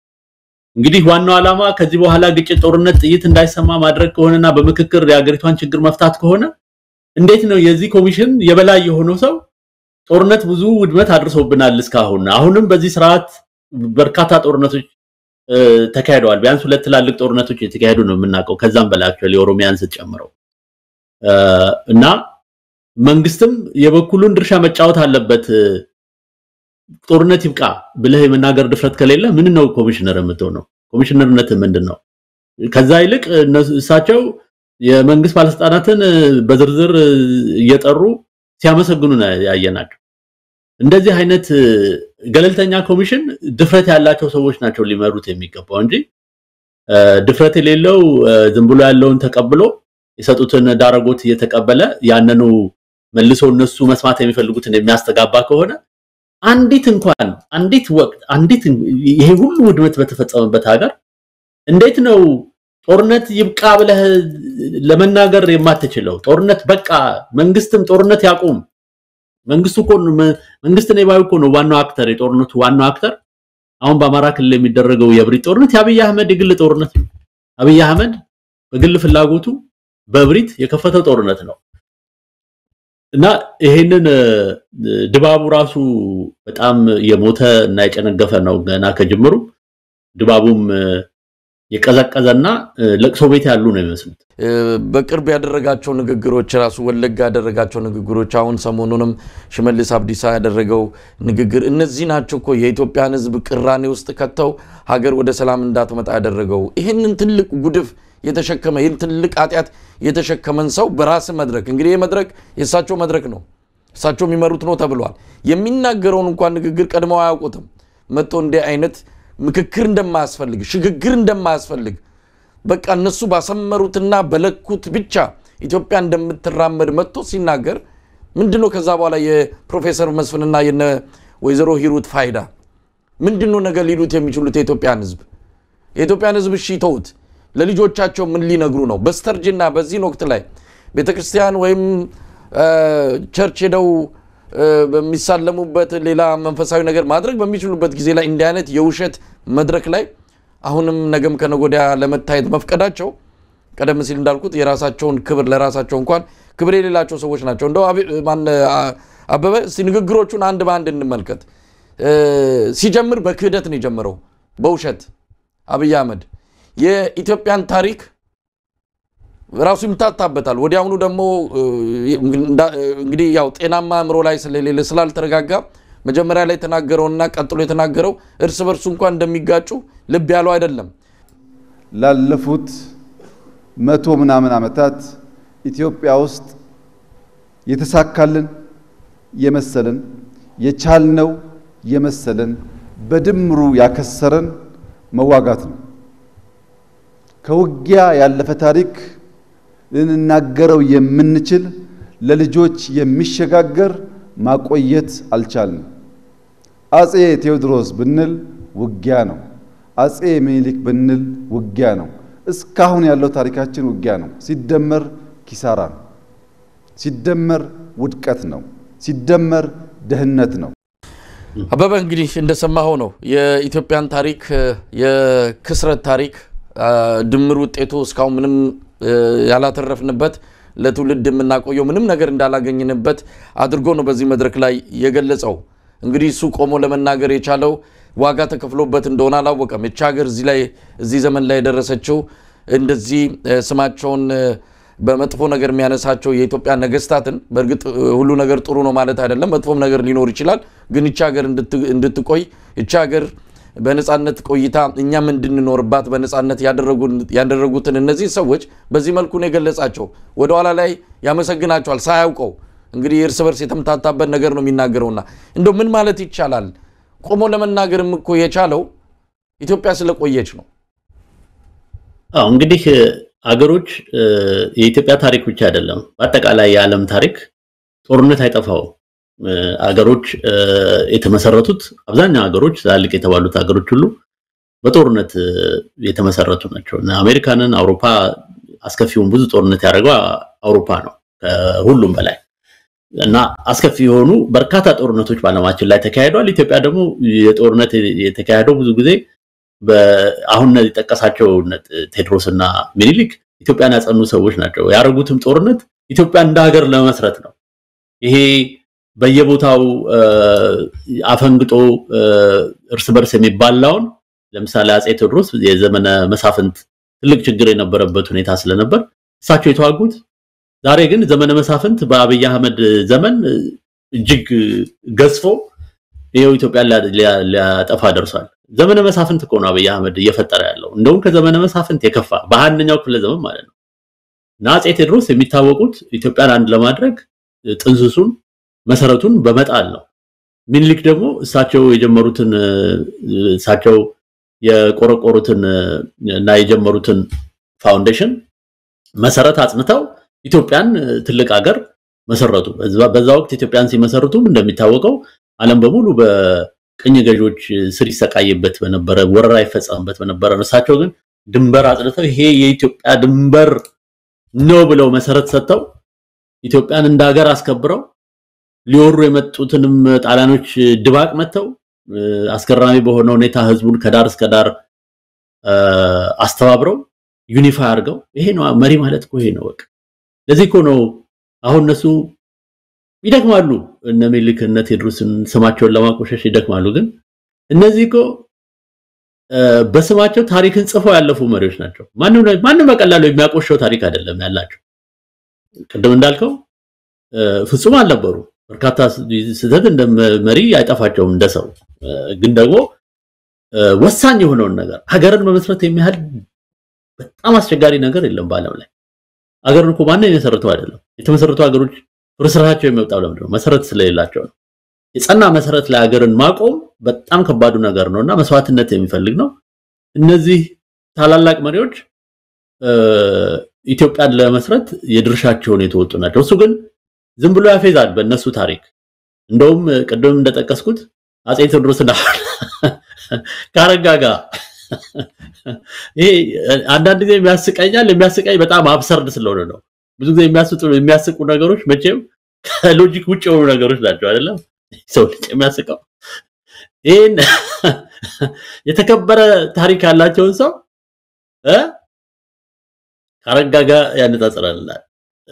እንግዲህ ዋናው ዓላማ ከዚህ በኋላ ግጭት፣ ጦርነት፣ ጥይት እንዳይሰማ ማድረግ ከሆነና በምክክር የሀገሪቷን ችግር መፍታት ከሆነ እንዴት ነው የዚህ ኮሚሽን የበላይ የሆነው ሰው ጦርነት ብዙ ውድመት አድርሶብናል እስካሁን አሁንም በዚህ ስርዓት በርካታ ጦርነቶች እ፣ ተካሂደዋል። ቢያንስ ሁለት ትላልቅ ጦርነቶች የተካሄዱ ነው የምናውቀው። ከዛም በላይ actually የኦሮሚያን ስትጨምረው እ፣ እና መንግስትም የበኩሉን ድርሻ መጫወት አለበት። እ፣ ጦርነት ይብቃ ብለህ የመናገር ድፍረት ከሌለ ምን ነው ኮሚሽነር የምትሆነው? ኮሚሽነርነት ምንድን ነው? ከዛ ይልቅ እነሱ- እሳቸው የመንግስት ባለስልጣናትን እ፣ በዝርዝር እ፣ እየጠሩ ሲያመሰግኑ ነው ያየናቸው። እንደዚህ አይነት እ፣ ገለልተኛ ኮሚሽን ድፍረት ያላቸው ሰዎች ናቸው ሊመሩት የሚገባው እንጂ እ፣ ድፍረት የሌለው እ፣ ዝም ብሎ ያለውን ተቀብሎ የሰጡትን ዳረጎት እየተቀበለ ያንኑ መልሶ እነሱ መስማት የሚፈልጉትን የሚያስተጋባ ከሆነ አንዲት እንኳን አንዲት ወቅት አንዲት ይሄ ሁሉ ውድመት በተፈጸመበት ሀገር እንዴት ነው ጦርነት ይብቃ ብለህ ለመናገር የማትችለው? ጦርነት በቃ መንግስትም ጦርነት ያቁም። መንግስቱ እኮ መንግስት ነው ባዩ እኮ ነው ዋናው አክተር፣ የጦርነቱ ዋናው አክተር። አሁን በአማራ ክልል የሚደረገው የእብሪት ጦርነት የአብይ አህመድ የግል ጦርነት ነው። አብይ አህመድ በግል ፍላጎቱ በእብሪት የከፈተው ጦርነት ነው እና ይሄንን ድባቡ ራሱ በጣም የሞተ እና የጨነገፈ ነው ገና ከጅምሩ ድባቡም የቀዘቀዘና ለቅሶ ቤት ያሉ ነው የሚመስሉት። በቅርብ ያደረጋቸው ንግግሮች ራሱ ወለጋ ያደረጋቸው ንግግሮች፣ አሁን ሰሞኑንም ሽመልስ አብዲሳ ያደረገው ንግግር፣ እነዚህ ናቸው እኮ የኢትዮጵያን ሕዝብ ቅራኔ ውስጥ ከተው ሀገር ወደ ሰላም እንዳትመጣ ያደረገው። ይህንን ትልቅ ጉድፍ የተሸከመ ይህን ትልቅ ኃጢአት የተሸከመን ሰው በራስ መድረክ እንግዲህ ይህ መድረክ የእሳቸው መድረክ ነው፣ እሳቸው የሚመሩት ነው ተብሏል። የሚናገረውን እንኳን ንግግር ቀድመው አያውቁትም። መጥቶ እንዲህ አይነት ምክክር እንደማያስፈልግ ሽግግር እንደማያስፈልግ በቃ እነሱ ባሰመሩትና በለኩት ብቻ ኢትዮጵያ እንደምትራመድ መጥቶ ሲናገር ምንድን ነው ከዛ በኋላ የፕሮፌሰር መስፍንና የነ ወይዘሮ ሂሩት ፋይዳ ምንድን ነው ነገር ሊሉት የሚችሉት የኢትዮጵያን ህዝብ የኢትዮጵያን ህዝብ እሺ ተውት ለልጆቻቸው ምን ሊነግሩ ነው በስተርጅና በዚህን ወቅት ላይ ቤተ ክርስቲያን ወይም ቸርች ሄደው በሚሳለሙበት ሌላ መንፈሳዊ ነገር ማድረግ በሚችሉበት ጊዜ ላይ እንዲህ አይነት የውሸት መድረክ ላይ አሁንም ነገም ከነጎዲያ ለመታየት መፍቀዳቸው ቀደም ሲል እንዳልኩት የራሳቸውን ክብር ለራሳቸው እንኳን ክብር የሌላቸው ሰዎች ናቸው። እንደው አበበ እስቲ ንግግሮቹን አንድ በአንድ እንመልከት። ሲጀምር በክህደት ነው የጀመረው፣ በውሸት አብይ አህመድ የኢትዮጵያን ታሪክ ራሱ ይምታታበታል። ወዲያውኑ ደግሞ እንግዲህ ያው ጤናማ አእምሮ ላይ ስለሌለ ስላልተረጋጋ መጀመሪያ ላይ የተናገረውና ቀጥሎ የተናገረው እርስ በርሱ እንኳን እንደሚጋጩ ልብ ያለው አይደለም። ላለፉት መቶ ምናምን ዓመታት ኢትዮጵያ ውስጥ የተሳካልን የመሰለን የቻልነው የመሰለን በድምሩ ያከሰረን መዋጋት ነው። ከውጊያ ያለፈ ታሪክ ልንናገረው የምንችል ለልጆች የሚሸጋገር ማቆየት አልቻልንም። አጼ ቴዎድሮስ ብንል ውጊያ ነው። አጼ ምኒልክ ብንል ውጊያ ነው። እስካሁን ያለው ታሪካችን ውጊያ ነው። ሲደመር ኪሳራ ነው። ሲደመር ውድቀት ነው። ሲደመር ድህነት ነው። አበበ እንግዲህ እንደሰማኸው ነው የኢትዮጵያን ታሪክ የክስረት ታሪክ ድምር ውጤቱ እስካሁን ምንም ያላተረፍንበት ለትውልድ የምናቆየው ምንም ነገር እንዳላገኝንበት አድርጎ ነው በዚህ መድረክ ላይ የገለጸው። እንግዲህ እሱ ቆሞ ለመናገር የቻለው ዋጋ ተከፍሎበት እንደሆነ አላወቀም። እቺ ሀገር እዚህ ላይ እዚህ ዘመን ላይ የደረሰችው እንደዚህ ስማቸውን በመጥፎ ነገር የሚያነሳቸው የኢትዮጵያ ነገስታትን፣ በእርግጥ ሁሉ ነገር ጥሩ ነው ማለት አይደለም፣ መጥፎም ነገር ሊኖር ይችላል። ግን እቺ ሀገር እንድትቆይ እቺ ሀገር በነጻነት ቆይታ እኛም እንድንኖርባት በነጻነት ያደረጉትን እነዚህ ሰዎች በዚህ መልኩ ነው የገለጻቸው። ወደኋላ ላይ ያመሰግናቸዋል ሳያውቀው። እንግዲህ እርስ በርስ የተምታታበት ነገር ነው የሚናገረውና እንደው ምን ማለት ይቻላል? ቆሞ ለመናገርም እኮ የቻለው ኢትዮጵያ ስለቆየች ነው። አዎ እንግዲህ አገሮች የኢትዮጵያ ታሪክ ብቻ አይደለም፣ በአጠቃላይ የዓለም ታሪክ ጦርነት አይጠፋውም። አገሮች የተመሰረቱት አብዛኛው ሀገሮች ትላልቅ የተባሉት ሀገሮች ሁሉ በጦርነት የተመሰረቱ ናቸው። አሜሪካንን፣ አውሮፓ አስከፊውን ብዙ ጦርነት ያደረገው አውሮፓ ነው ከሁሉም በላይ እና አስከፊ የሆኑ በርካታ ጦርነቶች በዓለማችን ላይ ተካሂደዋል። ኢትዮጵያ ደግሞ የጦርነት የተካሄደው ብዙ ጊዜ አሁን የጠቀሳቸው ቴዎድሮስ እና ሚኒሊክ ኢትዮጵያን ያጸኑ ሰዎች ናቸው። ያደረጉትም ጦርነት ኢትዮጵያ እንደ ሀገር ለመስረት ነው። ይሄ በየቦታው አፈንግጦ እርስ በርስ የሚባላውን ለምሳሌ አጼ ቴዎድሮስ የዘመነ መሳፍንት ትልቅ ችግር የነበረበት ሁኔታ ስለነበር እሳቸው የተዋጉት። ዛሬ ግን ዘመነ መሳፍንት በአብይ አህመድ ዘመን እጅግ ገዝፎ ይኸው ኢትዮጵያን ሊያጠፋ ደርሷል። ዘመነ መሳፍንት እኮ ነው አብይ አህመድ እየፈጠረ ያለው። እንደውም ከዘመነ መሳፍንት የከፋ በአንደኛው ክፍለ ዘመን ማለት ነው። እና አጼ ቴዎድሮስ የሚታወቁት ኢትዮጵያን አንድ ለማድረግ ጥንስሱን መሰረቱን በመጣል ነው። ሚኒሊክ ደግሞ እሳቸው የጀመሩትን እሳቸው የቆረቆሩትን እና የጀመሩትን ፋውንዴሽን መሰረት አጽንተው ኢትዮጵያን ትልቅ ሀገር መሰረቱ። በዛ ወቅት ኢትዮጵያን ሲመሰርቱም እንደሚታወቀው ዓለም በሙሉ በቅኝ ገዢዎች ስር ይሰቃይበት በነበረ ወረራ ይፈጸምበት በነበረ ነው። እሳቸው ግን ድንበር አጽድተው ይሄ የኢትዮጵያ ድንበር ነው ብለው መሰረት ሰጥተው ኢትዮጵያን እንደ ሀገር አስከብረው ሊወሩ የመጡትንም ጣሊያኖች ድባቅ መተው አስገራሚ በሆነ ሁኔታ ህዝቡን ከዳር እስከ ዳር አስተባብረው ዩኒፋይ አድርገው ይሄ ነው መሪ ማለት እኮ ይሄ ነው። በቃ ለዚህ እኮ ነው አሁን እነሱ ይደክማሉ። እነ ሚኒልክ እነ ቴዎድሮስን ስማቸውን ለማቆሸሽ ይደክማሉ። ግን እነዚህ እኮ በስማቸው ታሪክን ጽፈው ያለፉ መሪዎች ናቸው። ማንም ማንም በቀላሉ የሚያቆሸው ታሪክ አይደለም ያላቸው። ቅድም እንዳልከው ፍጹም አልነበሩ። በርካታ ስህተት እንደ መሪ አይጠፋቸውም እንደ ሰው። ግን ደግሞ ወሳኝ የሆነውን ነገር ሀገርን መመስረት የሚያህል በጣም አስቸጋሪ ነገር የለም በዓለም ላይ። ሀገርን እኮ ማንም የመሰረተው አይደለም። የተመሰረቱ ሀገሮች ፍርስራቸው የሚወጣው ለምንድን ነው? መሰረት ስለሌላቸው ነው። የጸና መሰረት ላይ ሀገርን ማቆም በጣም ከባዱ ነገር ነው እና መስዋዕትነት የሚፈልግ ነው። እነዚህ ታላላቅ መሪዎች ኢትዮጵያን ለመስረት የድርሻቸውን የተወጡ ናቸው። እሱ ግን ዝም ብሎ ያፌዛል በእነሱ ታሪክ። እንደውም ቅድም እንደጠቀስኩት አጼ ቴዎድሮስና ከአረጋ ጋር ይሄ አንዳንድ ጊዜ የሚያስቀኛል። የሚያስቀኝ በጣም አብሰርድ ስለሆነ ነው። ብዙ ጊዜ የሚያስቁ ነገሮች መቼም ከሎጂክ ውጭ የሆኑ ነገሮች ናቸው አይደለም ሰው ልጅ የሚያስቀው ይህን የተከበረ ታሪክ ያላቸውን ሰው ከአረጋ ጋር ያነጻጽራልናል።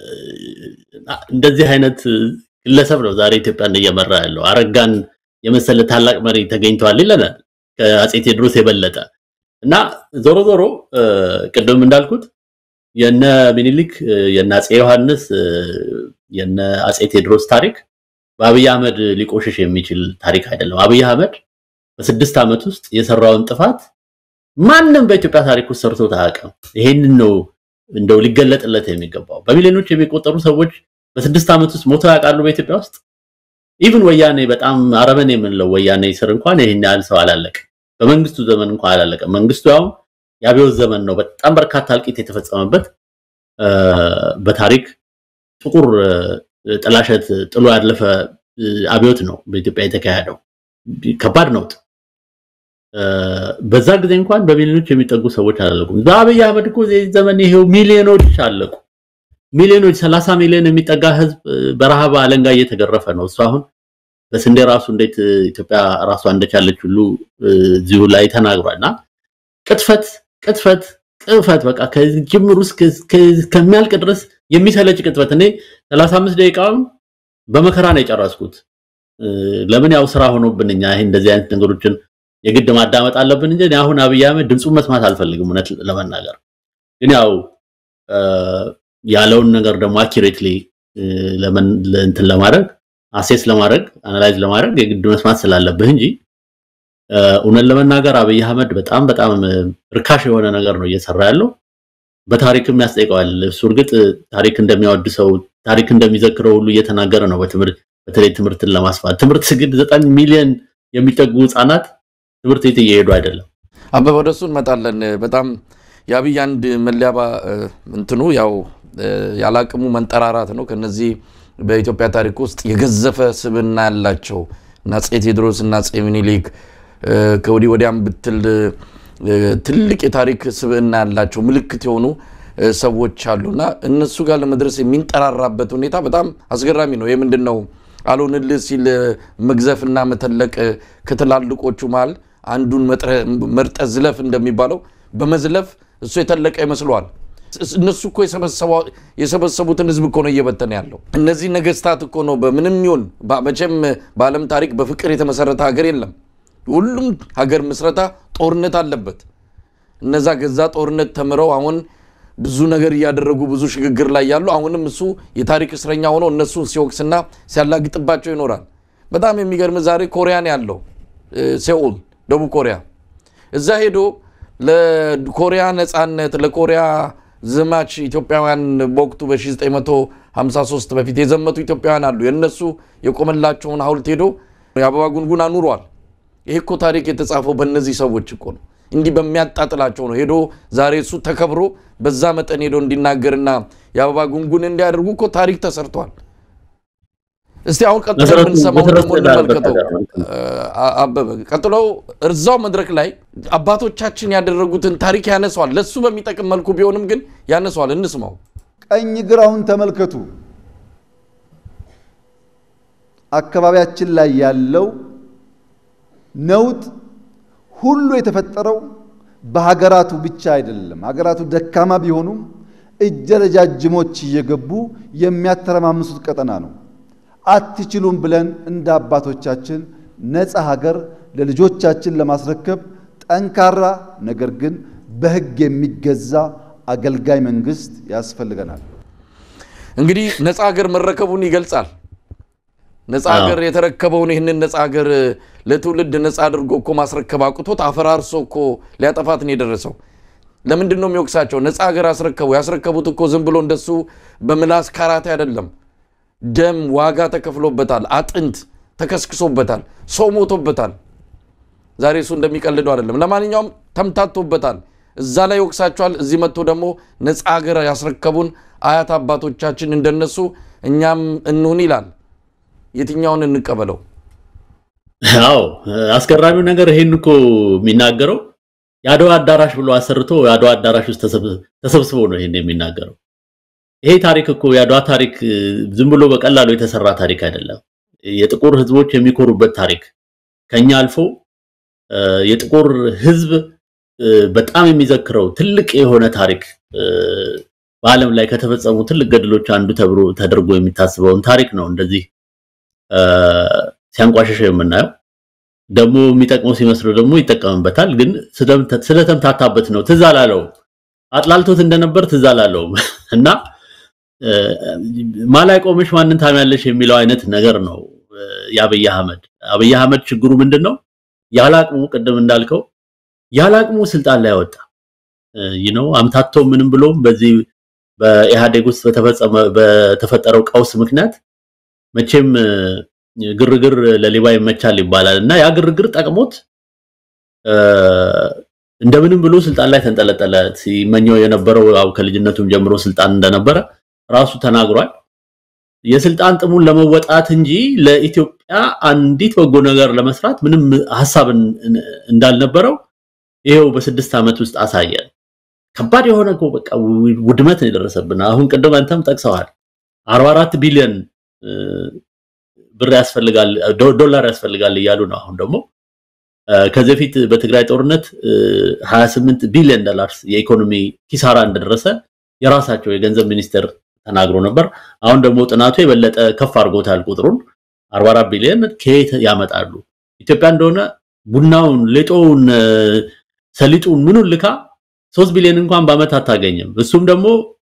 እንደዚህ አይነት ግለሰብ ነው ዛሬ ኢትዮጵያን እየመራ ያለው። አረጋን የመሰለ ታላቅ መሪ ተገኝተዋል ይለናል ከአጼ ቴዎድሮስ የበለጠ እና ዞሮ ዞሮ ቅድም እንዳልኩት የነ ሚኒሊክ የነ አጼ ዮሐንስ የነ አጼ ቴዎድሮስ ታሪክ በአብይ አህመድ ሊቆሽሽ የሚችል ታሪክ አይደለም። አብይ አህመድ በስድስት ዓመት ውስጥ የሰራውን ጥፋት ማንም በኢትዮጵያ ታሪክ ውስጥ ሰርቶት አያውቅም። ይሄንን ነው እንደው ሊገለጥለት የሚገባው። በሚሊዮኖች የሚቆጠሩ ሰዎች በስድስት ዓመት ውስጥ ሞተው ያውቃሉ በኢትዮጵያ ውስጥ። ኢቭን ወያኔ በጣም አረመኔ የምንለው ወያኔ ስር እንኳን ይሄን ያህል ሰው አላለቀም። በመንግስቱ ዘመን እንኳን አላለቀም። መንግስቱ ያው የአብዮት ዘመን ነው። በጣም በርካታ እልቂት የተፈጸመበት በታሪክ ጥቁር ጥላሸት ጥሎ ያለፈ አብዮት ነው በኢትዮጵያ የተካሄደው። ከባድ ነውጥ። በዛ ጊዜ እንኳን በሚሊዮኖች የሚጠጉ ሰዎች አላለቁም። በአብይ አህመድ እኮ ዘመን ይሄው ሚሊዮኖች አለቁ። ሚሊዮኖች፣ ሰላሳ ሚሊዮን የሚጠጋ ህዝብ በረሃብ አለንጋ እየተገረፈ ነው። እሱ አሁን በስንዴ ራሱ እንዴት ኢትዮጵያ ራሷ እንደቻለች ሁሉ እዚሁ ላይ ተናግሯል። እና ቅጥፈት ቅጥፈት ቅጥፈት በቃ ከጅምሩ ከሚያልቅ ድረስ የሚሰለች ቅጥፈት። እኔ 35 ደቂቃውን በመከራ ነው የጨረስኩት። ለምን ያው ስራ ሆኖብን እኛ ይሄ እንደዚህ አይነት ነገሮችን የግድ ማዳመጥ አለብን እንጂ አሁን አብይ አህመድ ድምፁን መስማት አልፈልግም። እውነት ለመናገር ግን ያው ያለውን ነገር ደግሞ አኪሬትሊ እንትን ለማድረግ አሴስ ለማድረግ አናላይዝ ለማድረግ የግድ መስማት ስላለብህ እንጂ እውነት ለመናገር አብይ አህመድ በጣም በጣም ርካሽ የሆነ ነገር ነው እየሰራ ያለው። በታሪክም ያስጠይቀዋል። እሱ እርግጥ ታሪክ እንደሚያወድሰው ታሪክ እንደሚዘክረው ሁሉ እየተናገረ ነው። በትምህርት በተለይ ትምህርትን ለማስፋት ትምህርት ግን ዘጠኝ ሚሊዮን የሚጠጉ ህጻናት ትምህርት ቤት እየሄዱ አይደለም። አበበ ወደሱ እንመጣለን። በጣም የአብይ አንድ መለያ እንትኑ ያው ያላቅሙ መንጠራራት ነው። ከነዚህ በኢትዮጵያ ታሪክ ውስጥ የገዘፈ ስብዕና ያላቸው እና አፄ ቴዎድሮስ እና አፄ ሚኒሊክ ከወዲህ ወዲያም ብትል ትልቅ የታሪክ ስብዕና ያላቸው ምልክት የሆኑ ሰዎች አሉና እነሱ ጋር ለመድረስ የሚንጠራራበት ሁኔታ በጣም አስገራሚ ነው። ይህ ምንድን ነው አልሆንልህ ሲል መግዘፍና መተለቅ ከትላልቆቹ መሃል አንዱን መርጠ ዝለፍ እንደሚባለው በመዝለፍ እሱ የተለቀ ይመስለዋል። እነሱ እኮ የሰበሰቡትን ህዝብ እኮ ነው እየበተነ ያለው። እነዚህ ነገስታት እኮ ነው በምንም ይሁን መቼም በዓለም ታሪክ በፍቅር የተመሰረተ ሀገር የለም። ሁሉም ሀገር ምስረታ ጦርነት አለበት። እነዛ ገዛ ጦርነት ተምረው አሁን ብዙ ነገር እያደረጉ ብዙ ሽግግር ላይ ያሉ አሁንም እሱ የታሪክ እስረኛ ሆኖ እነሱን ሲወቅስና ሲያላግጥባቸው ይኖራል። በጣም የሚገርም ዛሬ ኮሪያን ያለው ሴኡል ደቡብ ኮሪያ እዛ ሄዶ ለኮሪያ ነፃነት ለኮሪያ ዘማች ኢትዮጵያውያን በወቅቱ በ1953 በፊት የዘመቱ ኢትዮጵያውያን አሉ። የእነሱ የቆመላቸውን ሐውልት ሄዶ የአበባ ጉንጉን አኑሯል። ይሄ እኮ ታሪክ የተጻፈው በእነዚህ ሰዎች እኮ ነው። እንዲህ በሚያጣጥላቸው ነው ሄዶ ዛሬ እሱ ተከብሮ በዛ መጠን ሄዶ እንዲናገርና የአበባ ጉንጉን እንዲያደርጉ እኮ ታሪክ ተሰርቷል። እስቲ አሁን ቀጥሎ መሰረቱ- የምንሰማው መሰረቱ ደግሞ የዳረበት እንመልከተው። ነገር ነው። አ- አበበ ቀጥለው እዛው መድረክ ላይ አባቶቻችን ያደረጉትን ታሪክ ያነሷል። ለሱ በሚጠቅም መልኩ ቢሆንም ግን ያነሷል። እንስማው። ቀኝ ግራውን ተመልከቱ። አካባቢያችን ላይ ያለው ነውጥ ሁሉ የተፈጠረው በሀገራቱ ብቻ አይደለም። ሀገራቱ ደካማ ቢሆኑም እጀ ረጃጅሞች እየገቡ የሚያተረማምሱት ቀጠና ነው። አትችሉም ብለን እንደ አባቶቻችን ነፃ ሀገር ለልጆቻችን ለማስረከብ ጠንካራ ነገር ግን በሕግ የሚገዛ አገልጋይ መንግስት ያስፈልገናል። እንግዲህ ነፃ ሀገር መረከቡን ይገልጻል። ነፃ አዎ። ሀገር የተረከበውን ይህንን ነፃ ሀገር ለትውልድ ነፃ አድርጎ እኮ ማስረከብ አቅቶት አፈራርሶ እኮ ሊያጠፋት ነው የደረሰው። ለምንድን ነው የሚወቅሳቸው? ነፃ ሀገር አስረከቡ። ያስረከቡት እኮ ዝም ብሎ እንደሱ በምላስ ካራቴ አይደለም። ደም ዋጋ ተከፍሎበታል። አጥንት ተከስክሶበታል። ሰው ሞቶበታል። ዛሬ እሱ እንደሚቀልደው አይደለም። ለማንኛውም ተምታቶበታል። እዛ ላይ ይወቅሳቸዋል። እዚህ መጥቶ ደግሞ ነፃ ሀገር ያስረከቡን አያት አባቶቻችን እንደነሱ እኛም እንሁን ይላል። የትኛውን እንቀበለው? አዎ አስገራሚው ነገር ይሄን እኮ የሚናገረው የአድዋ አዳራሽ ብሎ አሰርቶ የአድዋ አዳራሽ ውስጥ ተሰብ- ተሰብስቦ ነው ይሄን የሚናገረው። ይሄ ታሪክ እኮ የአድዋ ታሪክ እ፣ ዝም ብሎ በቀላሉ የተሰራ ታሪክ አይደለም። የጥቁር ሕዝቦች የሚኮሩበት ታሪክ ከኛ አልፎ እ፣ የጥቁር ሕዝብ እ፣ በጣም የሚዘክረው ትልቅ የሆነ ታሪክ እ፣ በዓለም ላይ ከተፈጸሙ ትልቅ ገድሎች አንዱ ተብሎ ተደርጎ የሚታስበውን ታሪክ ነው እንደዚህ እ፣ ሲያንቋሸሸው የምናየው ደግሞ የሚጠቅመው ሲመስለው ደግሞ ይጠቀምበታል። ግን ስለምተ- ስለተምታታበት ነው ትዝ አላለውም። አጥላልቶት እንደነበር ትዝ አላለውም እና እ፣ ማላይ ቆመሽ ማንን ታሚያለሽ የሚለው አይነት ነገር ነው እ፣ የአብይ አህመድ አብይ አህመድ ችግሩ ምንድን ነው? ያለ አቅሙ ቅድም እንዳልከው ያለ አቅሙ ስልጣን ላይ ወጣ ይህ ነው አምታቶ ምንም ብሎም በዚህ በኢህአዴግ ውስጥ በተፈጸመ በተፈጠረው ቀውስ ምክንያት መቼም እ፣ ግርግር ለሌባ ይመቻል ይባላል እና ያ ግርግር ጠቅሞት እ፣ እንደምንም ብሎ ስልጣን ላይ ተንጠለጠለ። ሲመኘው የነበረው ያው ከልጅነቱም ጀምሮ ስልጣን እንደነበረ ራሱ ተናግሯል። የስልጣን ጥሙን ለመወጣት እንጂ ለኢትዮጵያ አንዲት በጎ ነገር ለመስራት ምንም ሀሳብ እን- እንዳልነበረው ይሄው በስድስት ዓመት ውስጥ አሳየ። ከባድ የሆነ እኮ በቃ ው- ውድመት ነው የደረሰብን። አሁን ቅድም አንተም ጠቅሰዋል 44 ቢሊዮን እ፣ ብር ያስፈልጋል ዶ- ዶላር ያስፈልጋል እያሉ ነው። አሁን ደግሞ እ፣ ከዚህ በፊት በትግራይ ጦርነት እ፣ 28 ቢሊዮን ዶላርስ የኢኮኖሚ ኪሳራ እንደደረሰ የራሳቸው የገንዘብ ሚኒስቴር ተናግሮ ነበር። አሁን ደግሞ ጥናቱ የበለጠ ከፍ አድርጎታል ቁጥሩን 44 ቢሊዮን ከየት ያመጣሉ? ኢትዮጵያ እንደሆነ ቡናውን፣ ሌጦውን፣ እ፣ ሰሊጡን ምኑን ልካ 3 ቢሊዮን እንኳን በአመት አታገኝም። እሱም ደግሞ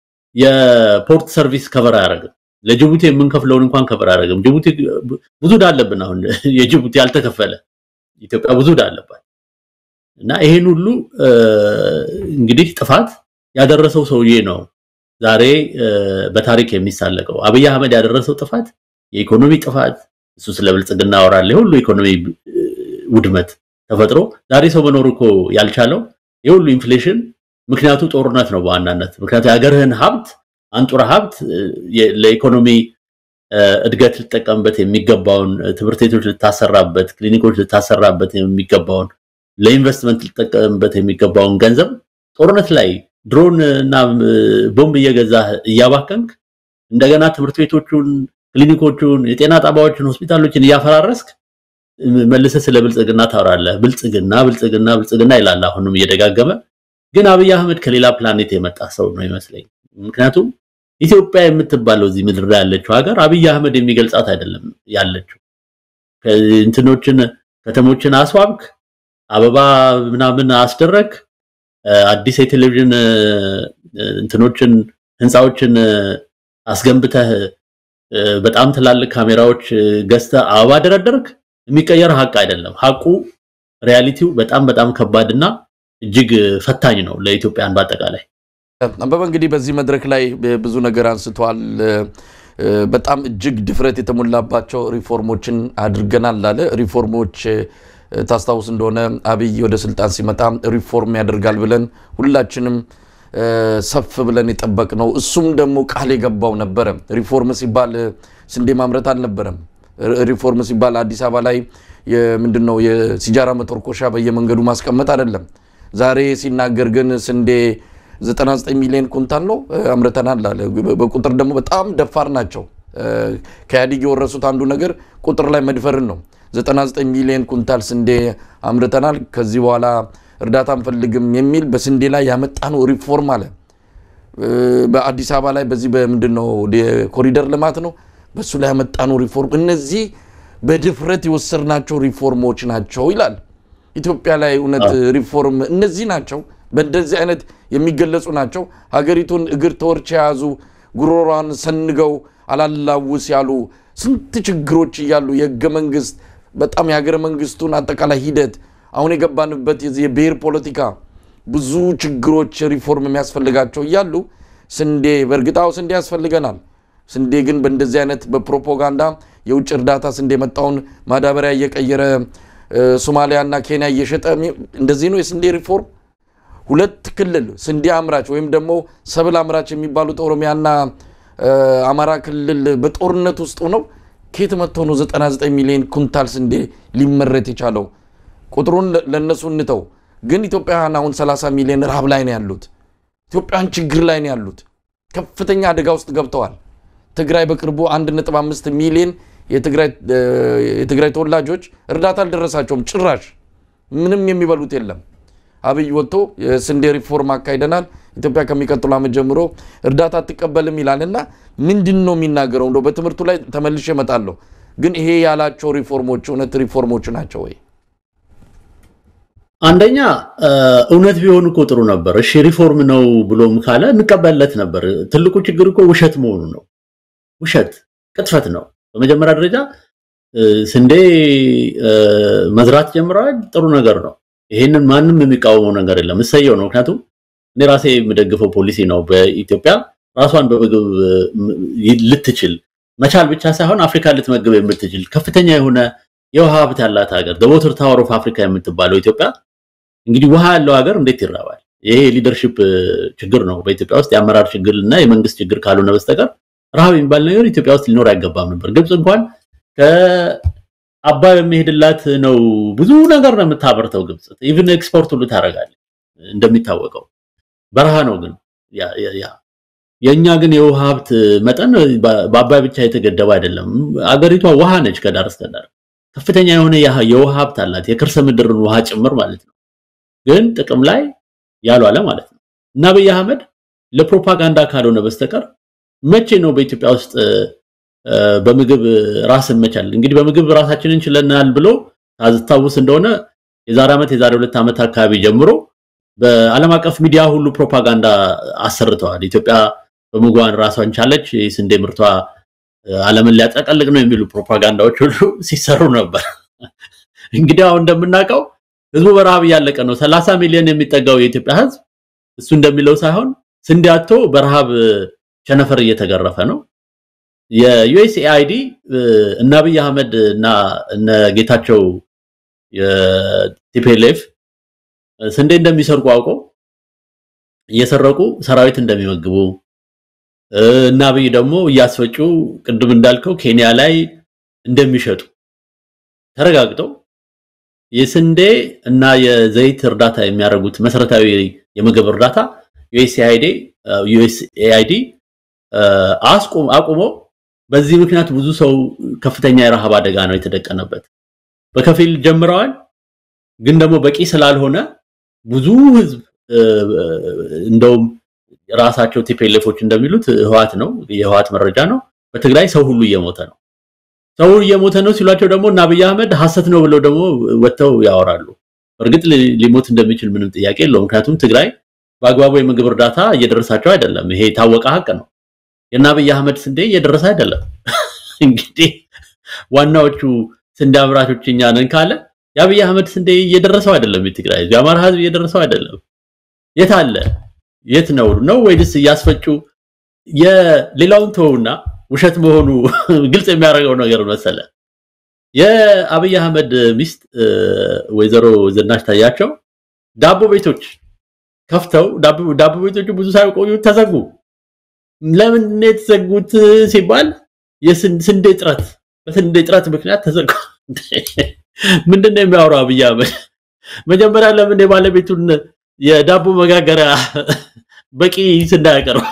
የፖርት ሰርቪስ ከቨር አያደርግም። ለጅቡቲ የምንከፍለውን እንኳን ከቨር አያደርግም። ጅቡቲ ብዙ ዕዳ አለብን። አሁን የጅቡቲ ያልተከፈለ ኢትዮጵያ ብዙ ዕዳ አለባት እና ይሄን ሁሉ እ፣ እንግዲህ ጥፋት ያደረሰው ሰውዬ ነው ዛሬ እ፣ በታሪክ የሚሳለቀው። አብይ አህመድ ያደረሰው ጥፋት የኢኮኖሚ ጥፋት፣ እሱ ስለ ብልጽግና ያወራል። የሁሉ ኢኮኖሚ እ፣ ውድመት ተፈጥሮ ዛሬ ሰው መኖር እኮ ያልቻለው የሁሉ ኢንፍሌሽን ምክንያቱ ጦርነት ነው በዋናነት። ምክንያቱ የሀገርህን ሀብት አንጡራ ሀብት እ፣ የ- ለኢኮኖሚ እ፣ እድገት ልጠቀምበት የሚገባውን እ፣ ትምህርት ቤቶች ልታሰራበት፣ ክሊኒኮች ልታሰራበት የሚገባውን ለኢንቨስትመንት ልጠቀምበት የሚገባውን ገንዘብ ጦርነት ላይ ድሮን እና እ፣ ቦምብ እየገዛህ እያባከንክ እንደገና ትምህርት ቤቶቹን፣ ክሊኒኮቹን፣ የጤና ጣቢያዎችን፣ ሆስፒታሎችን እያፈራረስክ እ፣ መልሰህ ስለ ብልጽግና ታወራለህ። ብልጽግና ብልጽግና ብልጽግና ይላል አሁንም እየደጋገመ። ግን አብይ አህመድ ከሌላ ፕላኔት የመጣ ሰው ነው ይመስለኝ። ምክንያቱም ኢትዮጵያ የምትባለው እዚህ ምድር ላይ ያለችው ሀገር አብይ አህመድ የሚገልጻት አይደለም ያለችው። እንትኖችን ከተሞችን አስዋብክ፣ አበባ ምናምን አስደረግ፣ አዲስ የቴሌቪዥን እ፣ እንትኖችን ህንፃዎችን እ፣ አስገንብተህ እ፣ በጣም ትላልቅ ካሜራዎች እ፣ ገዝተህ አበባ ደረደርክ። የሚቀየር ሀቅ አይደለም። ሀቁ ሪያሊቲው በጣም በጣም ከባድና እጅግ ፈታኝ ነው ለኢትዮጵያን በአጠቃላይ። አበበ እንግዲህ በዚህ መድረክ ላይ ብዙ ነገር አንስተዋል። እ፣ በጣም እጅግ ድፍረት የተሞላባቸው ሪፎርሞችን አድርገናል አለ። ሪፎርሞች እ፣ ታስታውስ እንደሆነ አብይ ወደ ስልጣን ሲመጣ ሪፎርም ያደርጋል ብለን ሁላችንም ሰፍ ብለን የጠበቅነው እሱም ደግሞ ቃል የገባው ነበረ። ሪፎርም ሲባል ስንዴ ማምረት አልነበረም። ሪፎርም ሲባል አዲስ አበባ ላይ ምንድን ነው የሲጃራ መተርኮሻ በየመንገዱ ማስቀመጥ አይደለም። ዛሬ ሲናገር ግን ስንዴ 99 ሚሊዮን ኩንታል ነው አምርተናል አለ። በቁጥር ደግሞ በጣም ደፋር ናቸው። ከኢህአዴግ የወረሱት አንዱ ነገር ቁጥር ላይ መድፈርን ነው። 99 ሚሊዮን ኩንታል ስንዴ አምርተናል፣ ከዚህ በኋላ እርዳታ አንፈልግም የሚል በስንዴ ላይ ያመጣነው ሪፎርም አለ። በአዲስ አበባ ላይ በዚህ በምንድን ነው የኮሪደር ልማት ነው በሱ ላይ ያመጣነው ሪፎርም፣ እነዚህ በድፍረት የወሰድናቸው ሪፎርሞች ናቸው ይላል። ኢትዮጵያ ላይ እውነት ሪፎርም እነዚህ ናቸው፣ በእንደዚህ አይነት የሚገለጹ ናቸው። ሀገሪቱን እግር ተወርች የያዙ ጉሮሯን ሰንገው አላላውስ ያሉ ስንት ችግሮች እያሉ የህገ መንግስት በጣም የሀገረ መንግስቱን አጠቃላይ ሂደት አሁን የገባንበት የዚህ የብሔር ፖለቲካ ብዙ ችግሮች ሪፎርም የሚያስፈልጋቸው እያሉ ስንዴ በእርግጣው ስንዴ ያስፈልገናል። ስንዴ ግን በእንደዚህ አይነት በፕሮፓጋንዳ የውጭ እርዳታ ስንዴ የመጣውን ማዳበሪያ እየቀየረ ሶማሊያና ኬንያ እየሸጠ እንደዚህ ነው የስንዴ ሪፎርም። ሁለት ክልል ስንዴ አምራች ወይም ደግሞ ሰብል አምራች የሚባሉት ኦሮሚያና አማራ ክልል በጦርነት ውስጥ ሆነው ከየት መጥቶ ነው 99 ሚሊዮን ኩንታል ስንዴ ሊመረት የቻለው? ቁጥሩን ለእነሱ እንተው። ግን ኢትዮጵያውያን አሁን 30 ሚሊዮን ረሃብ ላይ ነው ያሉት። ኢትዮጵያውያን ችግር ላይ ነው ያሉት። ከፍተኛ አደጋ ውስጥ ገብተዋል። ትግራይ በቅርቡ 1.5 ሚሊዮን የትግራይ ተወላጆች እርዳታ አልደረሳቸውም። ጭራሽ ምንም የሚበሉት የለም። አብይ ወጥቶ የስንዴ ሪፎርም አካሂደናል፣ ኢትዮጵያ ከሚቀጥሉ ዓመት ጀምሮ እርዳታ አትቀበልም ይላል እና ምንድን ነው የሚናገረው? እንደው በትምህርቱ ላይ ተመልሼ እመጣለሁ። ግን ይሄ ያላቸው ሪፎርሞች እውነት ሪፎርሞች ናቸው ወይ? አንደኛ እውነት ቢሆን እኮ ጥሩ ነበር። እሺ ሪፎርም ነው ብሎም ካለ እንቀበልለት ነበር። ትልቁ ችግር እኮ ውሸት መሆኑ ነው። ውሸት ቅጥፈት ነው። በመጀመሪያ ደረጃ ስንዴ መዝራት ጀምረዋል። ጥሩ ነገር ነው። ይሄንን ማንም የሚቃወመው ነገር የለም። እሰየው ነው። ምክንያቱም እኔ ራሴ የምደግፈው ፖሊሲ ነው። በኢትዮጵያ ራሷን በምግብ ልትችል መቻል ብቻ ሳይሆን አፍሪካ ልትመግብ የምትችል ከፍተኛ የሆነ የውሃ ሀብት ያላት ሀገር ደቦትር ታወር ኦፍ አፍሪካ የምትባለው ኢትዮጵያ እንግዲህ ውሃ ያለው ሀገር እንዴት ይራባል? ይሄ ሊደርሺፕ ችግር ነው በኢትዮጵያ ውስጥ የአመራር ችግር እና የመንግስት ችግር ካልሆነ በስተቀር ረሃብ የሚባል ነገር ኢትዮጵያ ውስጥ ሊኖር አይገባም ነበር። ግብፅ እንኳን ከአባይ በሚሄድላት ነው ብዙ ነገር ነው የምታበርተው። ግብፅ ኢቭን ኤክስፖርት ሁሉ ታደርጋለች። እንደሚታወቀው በረሃ ነው ግን ያ የእኛ ግን የውሃ ሀብት መጠን በአባይ ብቻ የተገደበ አይደለም። አገሪቷ ውሃ ነች ከዳር እስከ ዳር ከፍተኛ የሆነ የውሃ ሀብት አላት፣ የከርሰ ምድርን ውሃ ጭምር ማለት ነው። ግን ጥቅም ላይ ያልዋለ ማለት ነው። እና አብይ አህመድ ለፕሮፓጋንዳ ካልሆነ በስተቀር መቼ ነው በኢትዮጵያ ውስጥ በምግብ ራስን መቻል እንግዲህ በምግብ ራሳችንን ችለናል ብሎ ታስታውስ እንደሆነ የዛሬ ዓመት የዛሬ ሁለት ዓመት አካባቢ ጀምሮ በዓለም አቀፍ ሚዲያ ሁሉ ፕሮፓጋንዳ አሰርተዋል። ኢትዮጵያ በምግቧን ራሷን ቻለች፣ የስንዴ ምርቷ ዓለምን ሊያጠቀልቅ ነው የሚሉ ፕሮፓጋንዳዎች ሁሉ ሲሰሩ ነበር። እንግዲህ አሁን እንደምናውቀው ህዝቡ በረሃብ እያለቀ ነው። ሰላሳ ሚሊዮን የሚጠጋው የኢትዮጵያ ህዝብ እሱ እንደሚለው ሳይሆን ስንዴ አጥቶ በረሃብ ቸነፈር እየተገረፈ ነው። የዩኤስኤአይዲ እነ አብይ አህመድ እና እነ ጌታቸው የቲፒኤልኤፍ ስንዴ እንደሚሰርቁ አውቀው እየሰረቁ ሰራዊት እንደሚመግቡ እና አብይ ደግሞ እያስፈጩ ቅድም እንዳልከው ኬንያ ላይ እንደሚሸጡ ተረጋግጠው የስንዴ እና የዘይት እርዳታ የሚያደርጉት መሰረታዊ የምግብ እርዳታ ዩኤስኤአይዲ ዩኤስኤአይዲ አቁሞ በዚህ ምክንያት ብዙ ሰው ከፍተኛ የረሃብ አደጋ ነው የተደቀነበት። በከፊል ጀምረዋል፣ ግን ደግሞ በቂ ስላልሆነ ብዙ ህዝብ እንደውም ራሳቸው ቲፒኤልኤፎች እንደሚሉት ህዋት ነው የህዋት መረጃ ነው። በትግራይ ሰው ሁሉ እየሞተ ነው። ሰው እየሞተ ነው ሲሏቸው ደግሞ እና አብይ አህመድ ሐሰት ነው ብለው ደግሞ ወጥተው ያወራሉ። እርግጥ ሊሞት እንደሚችል ምንም ጥያቄ የለውም። ምክንያቱም ትግራይ በአግባቡ የምግብ እርዳታ እየደረሳቸው አይደለም። ይሄ የታወቀ ሀቅ ነው። የእነ አብይ አህመድ ስንዴ እየደረሰ አይደለም። እንግዲህ ዋናዎቹ ስንዴ አምራቾች እኛ ነን ካለ የአብይ አህመድ ስንዴ እየደረሰው አይደለም። የትግራይ የአማራ ህዝብ እየደረሰው አይደለም። የት አለ? የት ነው ነው ወይስ እያስፈጩ የሌላውን ተውና ውሸት መሆኑ ግልጽ የሚያደርገው ነገር መሰለ። የአብይ አህመድ ሚስት ወይዘሮ ዝናሽ ታያቸው ዳቦ ቤቶች ከፍተው ዳቦ ቤቶቹ ብዙ ሳይቆዩ ተዘጉ። ለምን ነው የተዘጉት ሲባል የስንዴ እጥረት፣ በስንዴ እጥረት ምክንያት ተዘጉ። ምንድን ነው የሚያወራው አብይ አህመድ? መጀመሪያ ለምን የባለቤቱን የዳቦ መጋገሪያ በቂ ስንዴ አያቀርብ?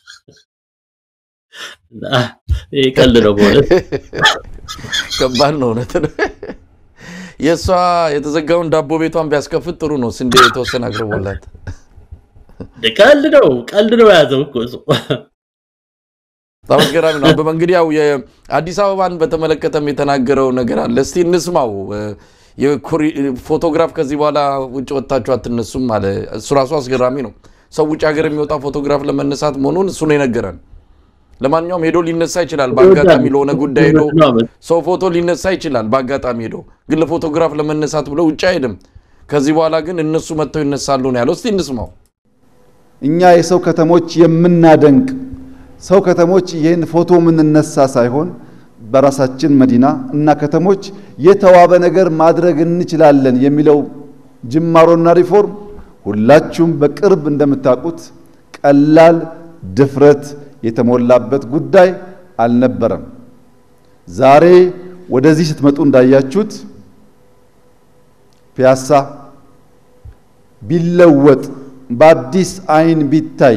ይሄ ቀልድ ነው በእውነት ከባድ ነው። እውነት ነው። የእሷ የተዘጋውን ዳቦ ቤቷን ቢያስከፍት ጥሩ ነው። ስንዴ የተወሰነ አቅርቦላት ቀልድ ነው፣ ቀልድ ነው የያዘው እኮ እሱ። በጣም አስገራሚ ነው። አበበ እንግዲህ ያው የአዲስ አበባን በተመለከተም የተናገረው ነገር አለ። እስቲ እንስማው። ፎቶግራፍ ከዚህ በኋላ ውጭ ወጥታችሁ አትነሱም አለ። እሱ ራሱ አስገራሚ ነው። ሰው ውጭ ሀገር የሚወጣ ፎቶግራፍ ለመነሳት መሆኑን እሱ ነው የነገረን። ለማንኛውም ሄዶ ሊነሳ ይችላል። በአጋጣሚ ለሆነ ጉዳይ ሄዶ ሰው ፎቶ ሊነሳ ይችላል። በአጋጣሚ ሄዶ ግን ለፎቶግራፍ ለመነሳት ብሎ ውጭ አይሄድም። ከዚህ በኋላ ግን እነሱ መጥተው ይነሳሉ ነው ያለው። እስቲ እንስማው። እኛ የሰው ከተሞች የምናደንቅ ሰው ከተሞች ይህን ፎቶ የምንነሳ ሳይሆን በራሳችን መዲና እና ከተሞች የተዋበ ነገር ማድረግ እንችላለን የሚለው ጅማሮና ሪፎርም ሁላችሁም በቅርብ እንደምታውቁት ቀላል ድፍረት የተሞላበት ጉዳይ አልነበረም። ዛሬ ወደዚህ ስትመጡ እንዳያችሁት ፒያሳ ቢለወጥ በአዲስ አይን ቢታይ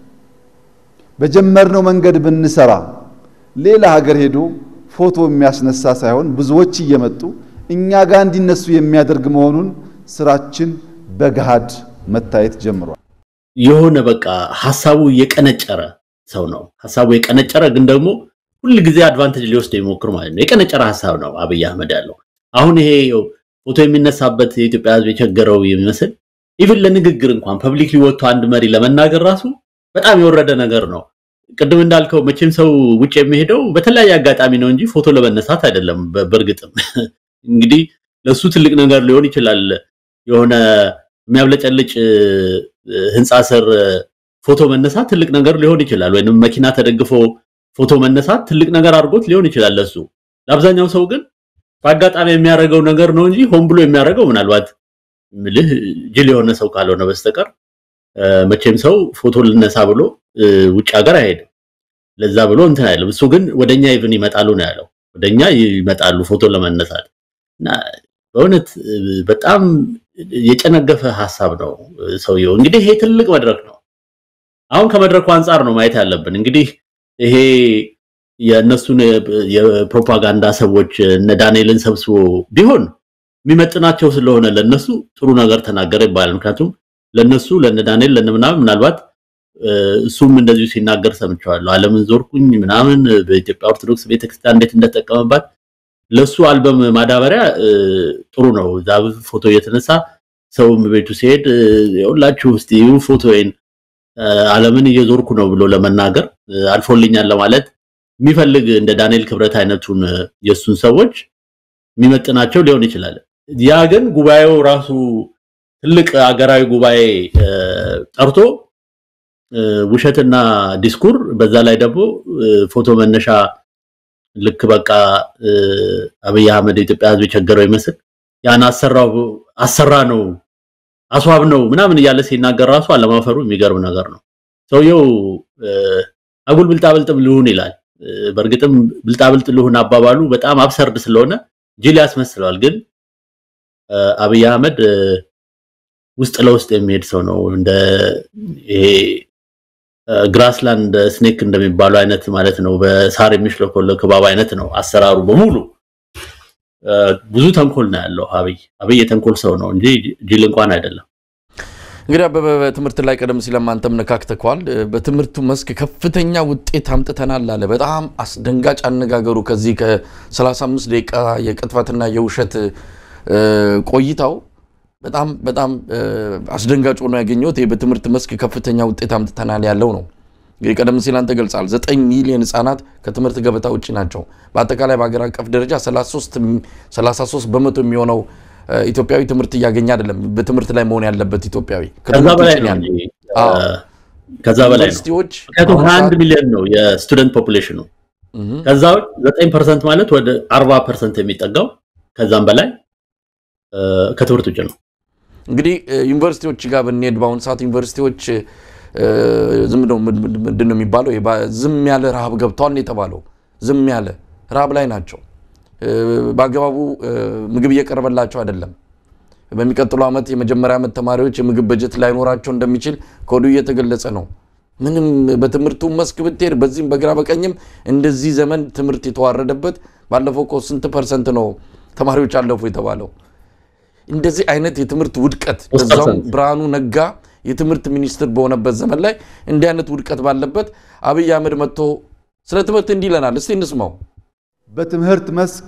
በጀመርነው መንገድ ብንሰራ ሌላ ሀገር ሄዶ ፎቶ የሚያስነሳ ሳይሆን ብዙዎች እየመጡ እኛ ጋር እንዲነሱ የሚያደርግ መሆኑን ስራችን በገሃድ መታየት ጀምሯል። የሆነ በቃ ሀሳቡ የቀነጨረ ሰው ነው። ሀሳቡ የቀነጨረ ግን ደግሞ ሁል ጊዜ አድቫንቴጅ ሊወስድ የሚሞክር ማለት ነው። የቀነጨረ ሀሳብ ነው አብይ አህመድ ያለው። አሁን ይሄ ፎቶ የሚነሳበት የኢትዮጵያ ሕዝብ የቸገረው የሚመስል ኢቭን ለንግግር እንኳን ፐብሊክሊ ወጥቶ አንድ መሪ ለመናገር ራሱ በጣም የወረደ ነገር ነው። ቅድም እንዳልከው መቼም ሰው ውጭ የሚሄደው በተለያየ አጋጣሚ ነው እንጂ ፎቶ ለመነሳት አይደለም። በእርግጥም እንግዲህ ለሱ ትልቅ ነገር ሊሆን ይችላል። የሆነ የሚያብለጨልጭ ህንፃ ስር ፎቶ መነሳት ትልቅ ነገር ሊሆን ይችላል። ወይንም መኪና ተደግፎ ፎቶ መነሳት ትልቅ ነገር አድርጎት ሊሆን ይችላል ለሱ። ለአብዛኛው ሰው ግን በአጋጣሚ የሚያደርገው ነገር ነው እንጂ ሆን ብሎ የሚያደርገው ምናልባት ምልህ ጅል የሆነ ሰው ካልሆነ በስተቀር መቼም ሰው ፎቶ ልነሳ ብሎ ውጭ ሀገር አይሄድም። ለዛ ብሎ እንትን አይልም። እሱ ግን ወደኛ ኢቭን ይመጣሉ ነው ያለው። ወደኛ ይመጣሉ ፎቶ ለመነሳት እና በእውነት በጣም የጨነገፈ ሀሳብ ነው ሰውየው። እንግዲህ ይሄ ትልቅ መድረክ ነው። አሁን ከመድረኩ አንጻር ነው ማየት ያለብን። እንግዲህ ይሄ የእነሱን የፕሮፓጋንዳ ሰዎች እነ ዳንኤልን ሰብስቦ ቢሆን የሚመጥናቸው ስለሆነ ለነሱ ጥሩ ነገር ተናገረ ይባላል። ምክንያቱም ለነሱ ለነ ዳንኤል ለነ ምናምን ምናልባት እሱም እንደዚሁ ሲናገር ሰምቸዋለሁ። ዓለምን ዞርኩኝ ምናምን በኢትዮጵያ ኦርቶዶክስ ቤተክርስቲያን እንዴት እንደተጠቀመባት ለሱ አልበም ማዳበሪያ ጥሩ ነው። እዛ ፎቶ እየተነሳ ሰውም ቤቱ ሲሄድ ሁላችሁ እስቲ ይሁ ፎቶዬን ዓለምን እየዞርኩ ነው ብሎ ለመናገር አልፎልኛል ለማለት የሚፈልግ እንደ ዳንኤል ክብረት አይነቱን የእሱን ሰዎች የሚመጥናቸው ሊሆን ይችላል። ያ ግን ጉባኤው ራሱ ትልቅ አገራዊ ጉባኤ ጠርቶ ውሸትና ዲስኩር በዛ ላይ ደግሞ ፎቶ መነሻ ልክ በቃ አብይ አህመድ የኢትዮጵያ ሕዝብ የቸገረው ይመስል ያን አሰራው አሰራ ነው አስዋብ ነው ምናምን እያለ ሲናገር ራሱ አለማፈሩ የሚገርም ነገር ነው። ሰውየው አጉል ብልጣብልጥ ልሁን ይላል። በእርግጥም ብልጣብልጥ ልሁን አባባሉ በጣም አብሰርድ ስለሆነ ጅል ያስመስለዋል። ግን አብይ አህመድ ውስጥ ለውስጥ የሚሄድ ሰው ነው። እንደ ይሄ ግራስላንድ ስኔክ እንደሚባለው አይነት ማለት ነው። በሳር የሚሽለኮለክ እባብ አይነት ነው አሰራሩ በሙሉ። ብዙ ተንኮል ነው ያለው አብይ። አብይ የተንኮል ሰው ነው እንጂ ጅል እንኳን አይደለም። እንግዲህ አበበ በትምህርት ላይ ቀደም ሲል አንተም ነካክተከዋል። በትምህርቱ መስክ ከፍተኛ ውጤት አምጥተናል አለ። በጣም አስደንጋጭ አነጋገሩ ከዚህ ከ35 ደቂቃ የቅጥፈትና የውሸት ቆይታው በጣም በጣም አስደንጋጭ ሆኖ ያገኘሁት ይህ በትምህርት መስክ ከፍተኛ ውጤት አምጥተናል ያለው ነው። እንግዲህ ቀደም ሲል አንተ ገልጻል። ዘጠኝ ሚሊዮን ህጻናት ከትምህርት ገበታ ውጭ ናቸው። በአጠቃላይ በሀገር አቀፍ ደረጃ 33 በመቶ የሚሆነው ኢትዮጵያዊ ትምህርት እያገኘ አይደለም። በትምህርት ላይ መሆን ያለበት ኢትዮጵያዊ ከዛ በላይ ነው። ከዛ በላይ ነው። ዩኒቨርሲቲዎች ምክንያቱም 21 ሚሊዮን ነው የስቱደንት ፖፑሌሽኑ። ከዛ 9 ፐርሰንት ማለት ወደ 40 ፐርሰንት የሚጠጋው ከዛም በላይ ከትምህርት ውጭ ነው። እንግዲህ ዩኒቨርሲቲዎች ጋር ብንሄድ በአሁኑ ሰዓት ዩኒቨርሲቲዎች ዝም ነው ምንድን ነው የሚባለው ዝም ያለ ረሃብ ገብተዋል የተባለው ዝም ያለ ረሃብ ላይ ናቸው። በአግባቡ ምግብ እየቀረበላቸው አይደለም። በሚቀጥለው ዓመት የመጀመሪያ ዓመት ተማሪዎች የምግብ በጀት ላይኖራቸው እንደሚችል ከወዲሁ እየተገለጸ ነው። ምንም በትምህርቱ መስክ ብትሄድ በዚህም በግራ በቀኝም እንደዚህ ዘመን ትምህርት የተዋረደበት ባለፈው እኮ ስንት ፐርሰንት ነው ተማሪዎች አለፉ የተባለው? እንደዚህ አይነት የትምህርት ውድቀት በዛውም ብርሃኑ ነጋ የትምህርት ሚኒስትር በሆነበት ዘመን ላይ እንዲህ አይነት ውድቀት ባለበት አብይ አህመድ መጥቶ ስለ ትምህርት እንዲህ ይለናል። እስቲ እንስማው። በትምህርት መስክ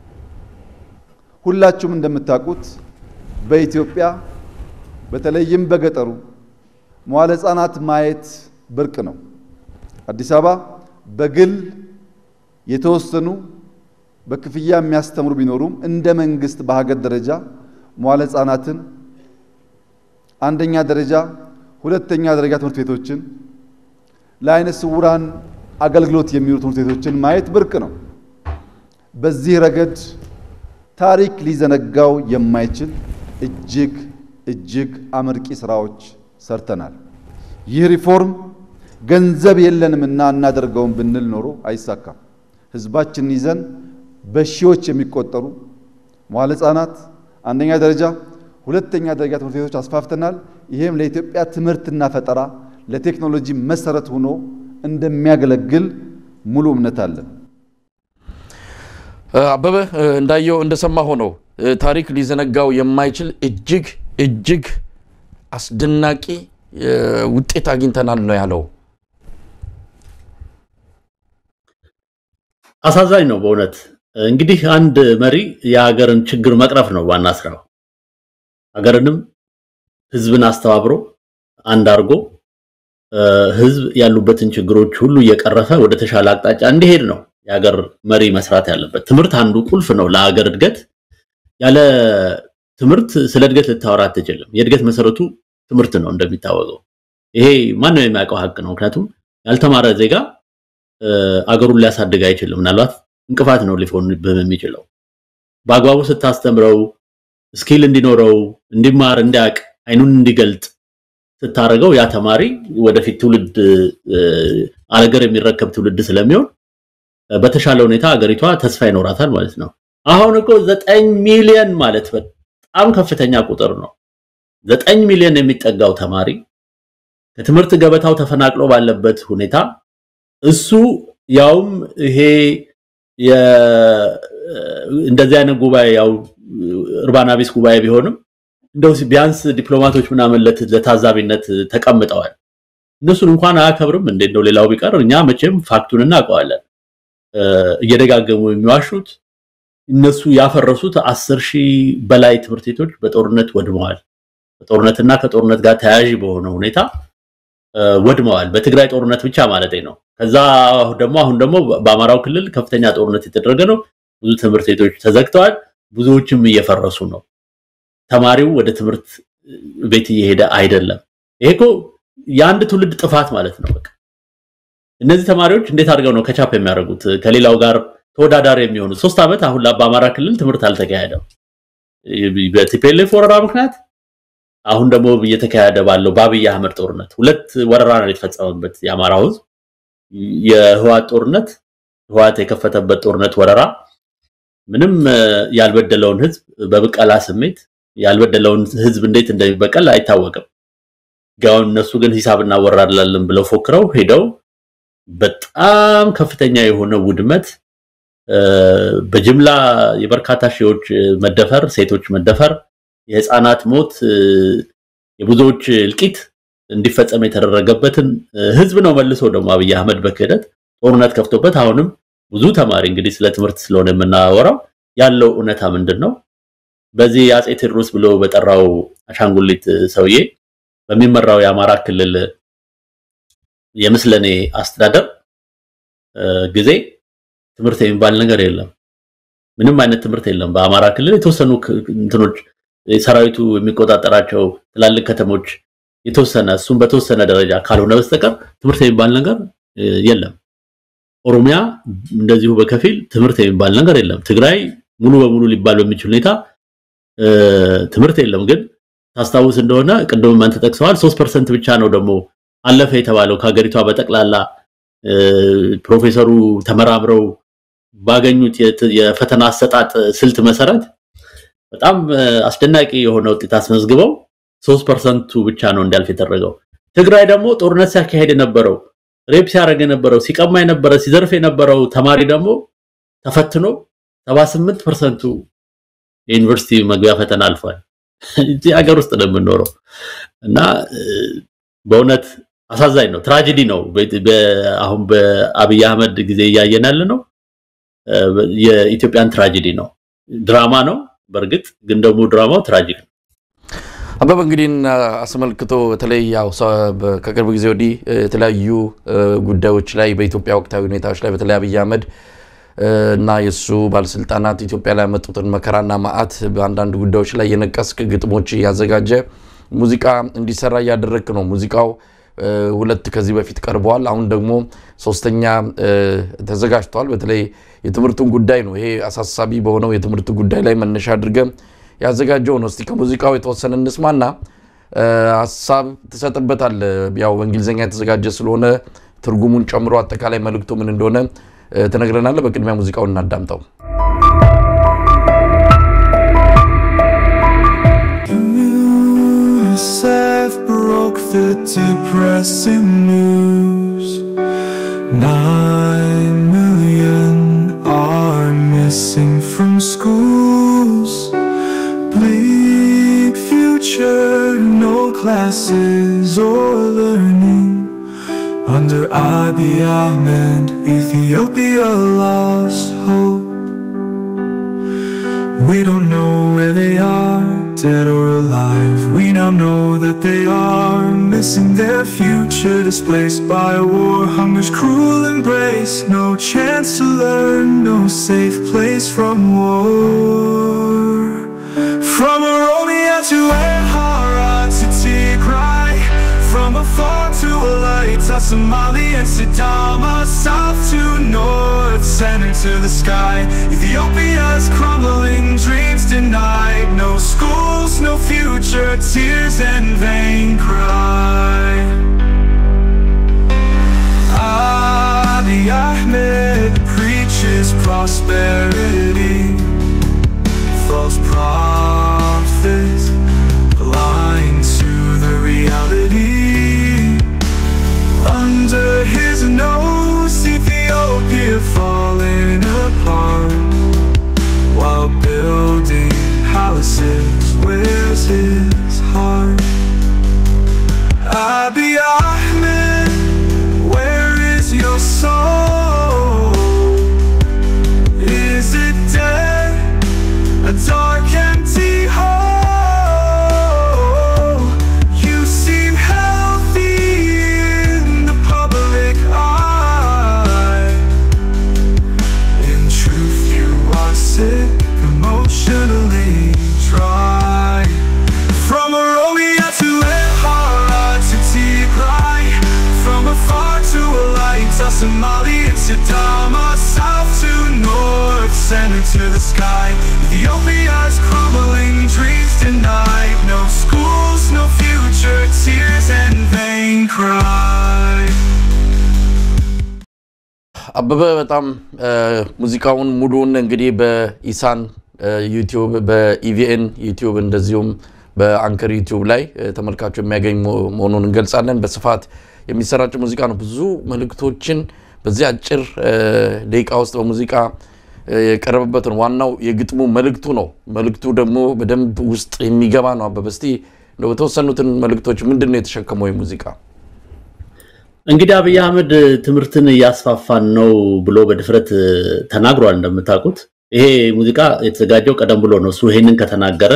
ሁላችሁም እንደምታውቁት በኢትዮጵያ በተለይም በገጠሩ መዋለ ሕፃናት ማየት ብርቅ ነው። አዲስ አበባ በግል የተወሰኑ በክፍያ የሚያስተምሩ ቢኖሩም እንደ መንግስት በሀገር ደረጃ መዋለ ሕፃናትን አንደኛ ደረጃ፣ ሁለተኛ ደረጃ ትምህርት ቤቶችን ለአይነ ስውራን አገልግሎት የሚውሉ ትምህርት ቤቶችን ማየት ብርቅ ነው። በዚህ ረገድ ታሪክ ሊዘነጋው የማይችል እጅግ እጅግ አመርቂ ስራዎች ሰርተናል። ይህ ሪፎርም ገንዘብ የለንምና እናደርገውም ብንል ኖሮ አይሳካም። ህዝባችንን ይዘን በሺዎች የሚቆጠሩ መዋለ ሕፃናት አንደኛ ደረጃ፣ ሁለተኛ ደረጃ ትምህርት ቤቶች አስፋፍተናል። ይህም ለኢትዮጵያ ትምህርትና ፈጠራ ለቴክኖሎጂ መሰረት ሆኖ እንደሚያገለግል ሙሉ እምነት አለን። አበበ እንዳየው እንደሰማ ሆነው ታሪክ ሊዘነጋው የማይችል እጅግ እጅግ አስደናቂ ውጤት አግኝተናል ነው ያለው። አሳዛኝ ነው በእውነት እንግዲህ አንድ መሪ የሀገርን ችግር መቅረፍ ነው ዋና ስራው። ሀገርንም ህዝብን አስተባብሮ አንድ አድርጎ ህዝብ ያሉበትን ችግሮች ሁሉ እየቀረፈ ወደ ተሻለ አቅጣጫ እንዲሄድ ነው የሀገር መሪ መስራት ያለበት። ትምህርት አንዱ ቁልፍ ነው ለሀገር እድገት። ያለ ትምህርት ስለ እድገት ልታወራ አትችልም። የእድገት መሰረቱ ትምህርት ነው እንደሚታወቀው። ይሄ ማንም የሚያውቀው ሀቅ ነው። ምክንያቱም ያልተማረ ዜጋ አገሩን ሊያሳድግ አይችልም። ምናልባት እንቅፋት ነው ሊሆንብህ የሚችለው። በአግባቡ ስታስተምረው ስኪል እንዲኖረው እንዲማር፣ እንዲያውቅ፣ አይኑን እንዲገልጥ ስታደርገው ያ ተማሪ ወደፊት ትውልድ አገር የሚረከብ ትውልድ ስለሚሆን በተሻለ ሁኔታ ሀገሪቷ ተስፋ ይኖራታል ማለት ነው። አሁን እኮ ዘጠኝ ሚሊዮን ማለት በጣም ከፍተኛ ቁጥር ነው። ዘጠኝ ሚሊዮን የሚጠጋው ተማሪ ከትምህርት ገበታው ተፈናቅሎ ባለበት ሁኔታ እሱ ያውም ይሄ እንደዚህ አይነት ጉባኤ ያው እርባና ቢስ ጉባኤ ቢሆንም እንደው ቢያንስ ዲፕሎማቶች ምናምን ለታዛቢነት ተቀምጠዋል። እነሱን እንኳን አያከብርም እንዴ? እንደው ሌላው ቢቀር እኛ መቼም ፋክቱን እናውቀዋለን። እየደጋገሙ የሚዋሹት እነሱ ያፈረሱት አስር ሺህ በላይ ትምህርት ቤቶች በጦርነት ወድመዋል። በጦርነትና ከጦርነት ጋር ተያያዥ በሆነ ሁኔታ ወድመዋል። በትግራይ ጦርነት ብቻ ማለት ነው። ከዛ ደግሞ አሁን ደግሞ በአማራው ክልል ከፍተኛ ጦርነት የተደረገ ነው። ብዙ ትምህርት ቤቶች ተዘግተዋል። ብዙዎችም እየፈረሱ ነው። ተማሪው ወደ ትምህርት ቤት እየሄደ አይደለም። ይሄ እኮ የአንድ ትውልድ ጥፋት ማለት ነው። በቃ እነዚህ ተማሪዎች እንዴት አድርገው ነው ከቻፕ የሚያደርጉት ከሌላው ጋር ተወዳዳሪ የሚሆኑት? ሶስት ዓመት አሁን በአማራ ክልል ትምህርት አልተካሄደም በቲፒኤልኤፍ ወረራ ምክንያት። አሁን ደግሞ እየተካሄደ ባለው በአብይ አህመድ ጦርነት ሁለት ወረራ ነው የተፈጸመበት የአማራው ህዝብ። የህዋት ጦርነት ህዋት የከፈተበት ጦርነት ወረራ ምንም ያልበደለውን ህዝብ በብቀላ ስሜት ያልበደለውን ህዝብ እንዴት እንደሚበቀል አይታወቅም። ጋውን እነሱ ግን ሂሳብ እናወራላለን ብለው ፎክረው ሄደው በጣም ከፍተኛ የሆነ ውድመት በጅምላ የበርካታ ሺዎች መደፈር፣ ሴቶች መደፈር፣ የህፃናት ሞት፣ የብዙዎች እልቂት እንዲፈጸም የተደረገበትን ህዝብ ነው መልሶ ደግሞ አብይ አህመድ በክህደት ጦርነት ከፍቶበት አሁንም ብዙ ተማሪ እንግዲህ ስለ ትምህርት ስለሆነ የምናወራው ያለው እውነታ ምንድን ነው? በዚህ የአፄ ቴዎድሮስ ብሎ በጠራው አሻንጉሊት ሰውዬ በሚመራው የአማራ ክልል የምስለኔ አስተዳደር ጊዜ ትምህርት የሚባል ነገር የለም። ምንም አይነት ትምህርት የለም። በአማራ ክልል የተወሰኑ እንትኖች ሰራዊቱ የሚቆጣጠራቸው ትላልቅ ከተሞች የተወሰነ እሱም በተወሰነ ደረጃ ካልሆነ በስተቀር ትምህርት የሚባል ነገር የለም። ኦሮሚያ እንደዚሁ በከፊል ትምህርት የሚባል ነገር የለም። ትግራይ ሙሉ በሙሉ ሊባል በሚችል ሁኔታ ትምህርት የለም። ግን ታስታውስ እንደሆነ ቅድም አንተ ጠቅሰዋል። 3% ብቻ ነው ደግሞ አለፈ የተባለው ከሀገሪቷ በጠቅላላ ፕሮፌሰሩ ተመራምረው ባገኙት የፈተና አሰጣጥ ስልት መሰረት በጣም አስደናቂ የሆነ ውጤት አስመዝግበው 3%ቱ ብቻ ነው እንዲያልፍ የተደረገው። ትግራይ ደግሞ ጦርነት ሲያካሄድ የነበረው ሬፕ ሲያደርግ የነበረው ሲቀማ የነበረ ሲዘርፍ የነበረው ተማሪ ደግሞ ተፈትኖ 78%ቱ የዩኒቨርሲቲ መግቢያ ፈተና አልፏል። እዚህ ሀገር ውስጥ ነው የምንኖረው እና በእውነት አሳዛኝ ነው፣ ትራጀዲ ነው። አሁን በአብይ አህመድ ጊዜ እያየን ያለ ነው። የኢትዮጵያን ትራጀዲ ነው። ድራማ ነው በእርግጥ ግን ደግሞ ድራማው ትራጂክ ነው። አበበ እንግዲህ አስመልክቶ በተለይ ያው ከቅርብ ጊዜ ወዲህ የተለያዩ ጉዳዮች ላይ በኢትዮጵያ ወቅታዊ ሁኔታዎች ላይ በተለይ አብይ አህመድ እና የእሱ ባለስልጣናት ኢትዮጵያ ላይ ያመጡትን መከራና መዓት በአንዳንድ ጉዳዮች ላይ የነቀስክ ግጥሞች እያዘጋጀ ሙዚቃ እንዲሰራ እያደረግክ ነው። ሙዚቃው ሁለት ከዚህ በፊት ቀርበዋል። አሁን ደግሞ ሶስተኛ ተዘጋጅቷል። በተለይ የትምህርቱን ጉዳይ ነው። ይሄ አሳሳቢ በሆነው የትምህርት ጉዳይ ላይ መነሻ አድርገ ያዘጋጀው ነው። እስቲ ከሙዚቃው የተወሰነ እንስማና ሀሳብ ትሰጥበታል። ያው በእንግሊዝኛ የተዘጋጀ ስለሆነ ትርጉሙን ጨምሮ አጠቃላይ መልእክቱ ምን እንደሆነ ትነግረናለህ። በቅድሚያ ሙዚቃውን እናዳምጠው። broke the depressing news. Nine million are missing from schools. Bleak future, no classes or learning. Under Abiy Ahmed, Ethiopia lost hope. We don't know where they are, dead or alive. We now know that they are missing their future, displaced by a war, hunger's cruel embrace. No chance to learn, no safe place from war. From Oromia to Amhara to Tigray, from afar to Alaita, Somali and Sidama, south to north, center to the sky. Ethiopia's crumbling, dreams denied. No schools, no future, tears and vain cry. Abiy Ahmed preaches prosperity, false prophets, blind to the reality. Under his nose, Ethiopia falling apart while building houses. Where's his heart? Abiy Ahmed, where is your soul? Is it dead? A dark, empty hole. You seem healthy in the public eye. In truth, you are sick, emotionally dry. From Oromia to Amhara to Tigray, from afar to Alaita, Somali and Sidama, south to north, center to the sky. Ethiopia's crumbling, dreams denied. No schools, no future, tears and vain cry. አበበ በጣም ሙዚቃውን ሙሉውን እንግዲህ በኢሳን ዩቲዩብ በኢቪኤን ዩቲዩብ እንደዚሁም በአንከር ዩቲዩብ ላይ ተመልካቹ የሚያገኝ መሆኑን እንገልጻለን። በስፋት የሚሰራጭ ሙዚቃ ነው። ብዙ መልእክቶችን በዚህ አጭር ደቂቃ ውስጥ በሙዚቃ የቀረበበት ነው። ዋናው የግጥሙ መልእክቱ ነው። መልእክቱ ደግሞ በደንብ ውስጥ የሚገባ ነው። አበበ እስቲ እንደው በተወሰኑትን መልእክቶች ምንድን ነው የተሸከመው ሙዚቃ? እንግዲህ አብይ አህመድ ትምህርትን እያስፋፋን ነው ብሎ በድፍረት ተናግሯል። እንደምታውቁት ይሄ ሙዚቃ የተዘጋጀው ቀደም ብሎ ነው። እሱ ይሄንን ከተናገረ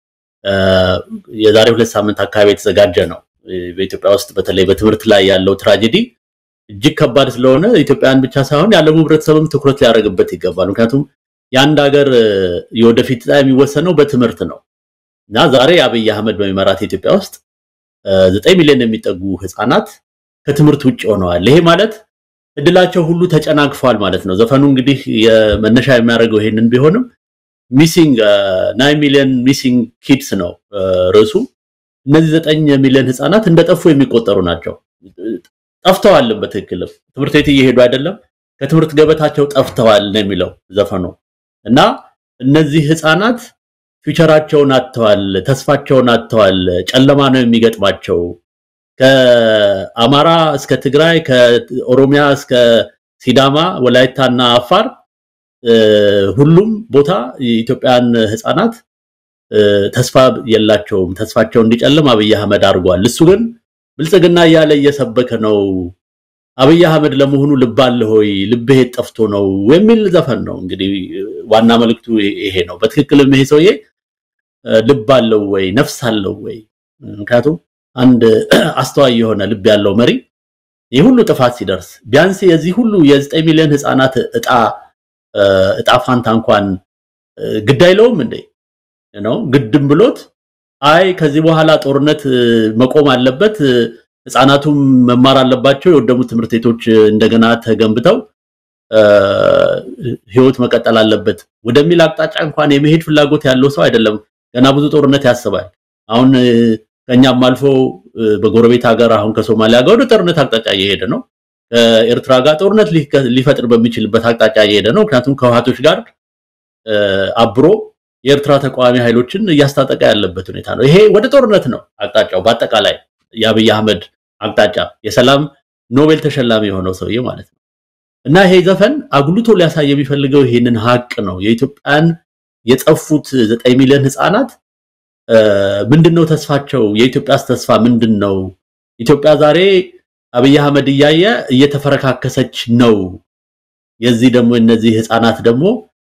የዛሬ ሁለት ሳምንት አካባቢ የተዘጋጀ ነው። በኢትዮጵያ ውስጥ በተለይ በትምህርት ላይ ያለው ትራጀዲ እጅግ ከባድ ስለሆነ ኢትዮጵያን ብቻ ሳይሆን ያለው ህብረተሰብም ትኩረት ሊያደርግበት ይገባል። ምክንያቱም የአንድ ሀገር የወደፊት ዕጣ የሚወሰነው በትምህርት ነው እና ዛሬ አብይ አህመድ በሚመራት ኢትዮጵያ ውስጥ ዘጠኝ ሚሊዮን የሚጠጉ ህፃናት ከትምህርት ውጭ ሆነዋል። ይሄ ማለት እድላቸው ሁሉ ተጨናግፏል ማለት ነው። ዘፈኑ እንግዲህ የመነሻ የሚያደርገው ይሄንን ቢሆንም ሚሲንግ ናይን ሚሊዮን ሚሲንግ ኪድስ ነው ርዕሱ። እነዚህ ዘጠኝ ሚሊዮን ህፃናት እንደጠፉ የሚቆጠሩ ናቸው። ጠፍተዋልም በትክክልም ትምህርት ቤት እየሄዱ አይደለም፣ ከትምህርት ገበታቸው ጠፍተዋል ነው የሚለው ዘፈኑ እና እነዚህ ህፃናት ፊውቸራቸውን አጥተዋል፣ ተስፋቸውን አጥተዋል። ጨለማ ነው የሚገጥማቸው። ከአማራ እስከ ትግራይ፣ ከኦሮሚያ እስከ ሲዳማ፣ ወላይታና አፋር ሁሉም ቦታ የኢትዮጵያን ህፃናት ተስፋ የላቸውም። ተስፋቸው እንዲጨልም አብይ አህመድ አድርጓል። እሱ ግን ብልጽግና እያለ እየሰበከ ነው። አብይ አህመድ ለመሆኑ ልብ አለ ሆይ ልብህ የት ጠፍቶ ነው የሚል ዘፈን ነው። እንግዲህ ዋና መልእክቱ ይሄ ነው። በትክክልም ይሄ ሰውዬ ልብ አለው ወይ ነፍስ አለው ወይ? ምክንያቱም አንድ አስተዋይ የሆነ ልብ ያለው መሪ ይህ ሁሉ ጥፋት ሲደርስ ቢያንስ የዚህ ሁሉ የዘጠኝ ሚሊዮን ህፃናት እጣ እጣ ፋንታ እንኳን ግድ አይለውም እንዴ ነው ግድም ብሎት አይ ከዚህ በኋላ ጦርነት መቆም አለበት፣ ህፃናቱም መማር አለባቸው፣ የወደሙ ትምህርት ቤቶች እንደገና ተገንብተው ህይወት መቀጠል አለበት ወደሚል አቅጣጫ እንኳን የመሄድ ፍላጎት ያለው ሰው አይደለም። ገና ብዙ ጦርነት ያስባል። አሁን ከኛም አልፎ በጎረቤት ሀገር አሁን ከሶማሊያ ጋር ወደ ጦርነት አቅጣጫ እየሄደ ነው። ከኤርትራ ጋር ጦርነት ሊፈጥር በሚችልበት አቅጣጫ እየሄደ ነው። ምክንያቱም ከህወሓቶች ጋር አብሮ የኤርትራ ተቃዋሚ ኃይሎችን እያስታጠቀ ያለበት ሁኔታ ነው። ይሄ ወደ ጦርነት ነው አቅጣጫው። በአጠቃላይ የአብይ አህመድ አቅጣጫ የሰላም ኖቤል ተሸላሚ የሆነው ሰውዬ ማለት ነው። እና ይሄ ዘፈን አጉልቶ ሊያሳይ የሚፈልገው ይሄንን ሀቅ ነው። የኢትዮጵያን የጠፉት ዘጠኝ ሚሊዮን ህፃናት ምንድነው ተስፋቸው? የኢትዮጵያስ ተስፋ ምንድን ነው? ኢትዮጵያ ዛሬ አብይ አህመድ እያየ እየተፈረካከሰች ነው። የዚህ ደግሞ እነዚህ ህፃናት ደግሞ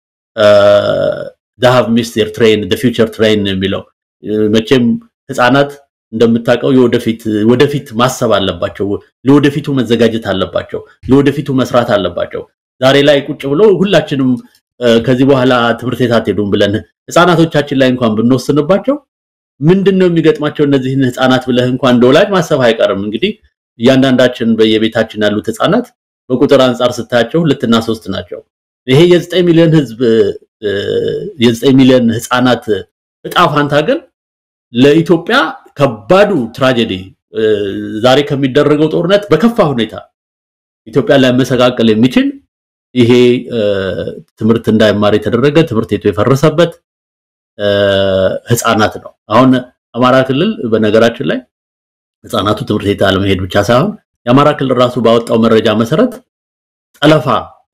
ዳሃቭ ሚስቴር ትሬን ፊውቸር ትሬን የሚለው መቼም ህፃናት እንደምታውቀው የወደፊት ወደፊት ማሰብ አለባቸው። ለወደፊቱ መዘጋጀት አለባቸው። ለወደፊቱ መስራት አለባቸው። ዛሬ ላይ ቁጭ ብሎ ሁላችንም ከዚህ በኋላ ትምህርት ቤት አትሄዱም ብለን ህፃናቶቻችን ላይ እንኳን ብንወስንባቸው ምንድን ነው የሚገጥማቸው እነዚህን ህፃናት ብለህ እንኳን እንደ ወላጅ ማሰብ አይቀርም። እንግዲህ እያንዳንዳችን በየቤታችን ያሉት ህፃናት በቁጥር አንጻር ስታያቸው ሁለትና ሶስት ናቸው። ይሄ የዘጠኝ ሚሊዮን ህዝብ የዘጠኝ ሚሊዮን ህፃናት እጣ ፋንታ ግን ለኢትዮጵያ ከባዱ ትራጀዲ ዛሬ ከሚደረገው ጦርነት በከፋ ሁኔታ ኢትዮጵያ ሊያመሰቃቅል የሚችል ይሄ ትምህርት እንዳይማር የተደረገ ትምህርት ቤቱ የፈረሰበት ህፃናት ነው። አሁን አማራ ክልል በነገራችን ላይ ህፃናቱ ትምህርት ቤት አለመሄድ ብቻ ሳይሆን የአማራ ክልል ራሱ ባወጣው መረጃ መሰረት ጠለፋ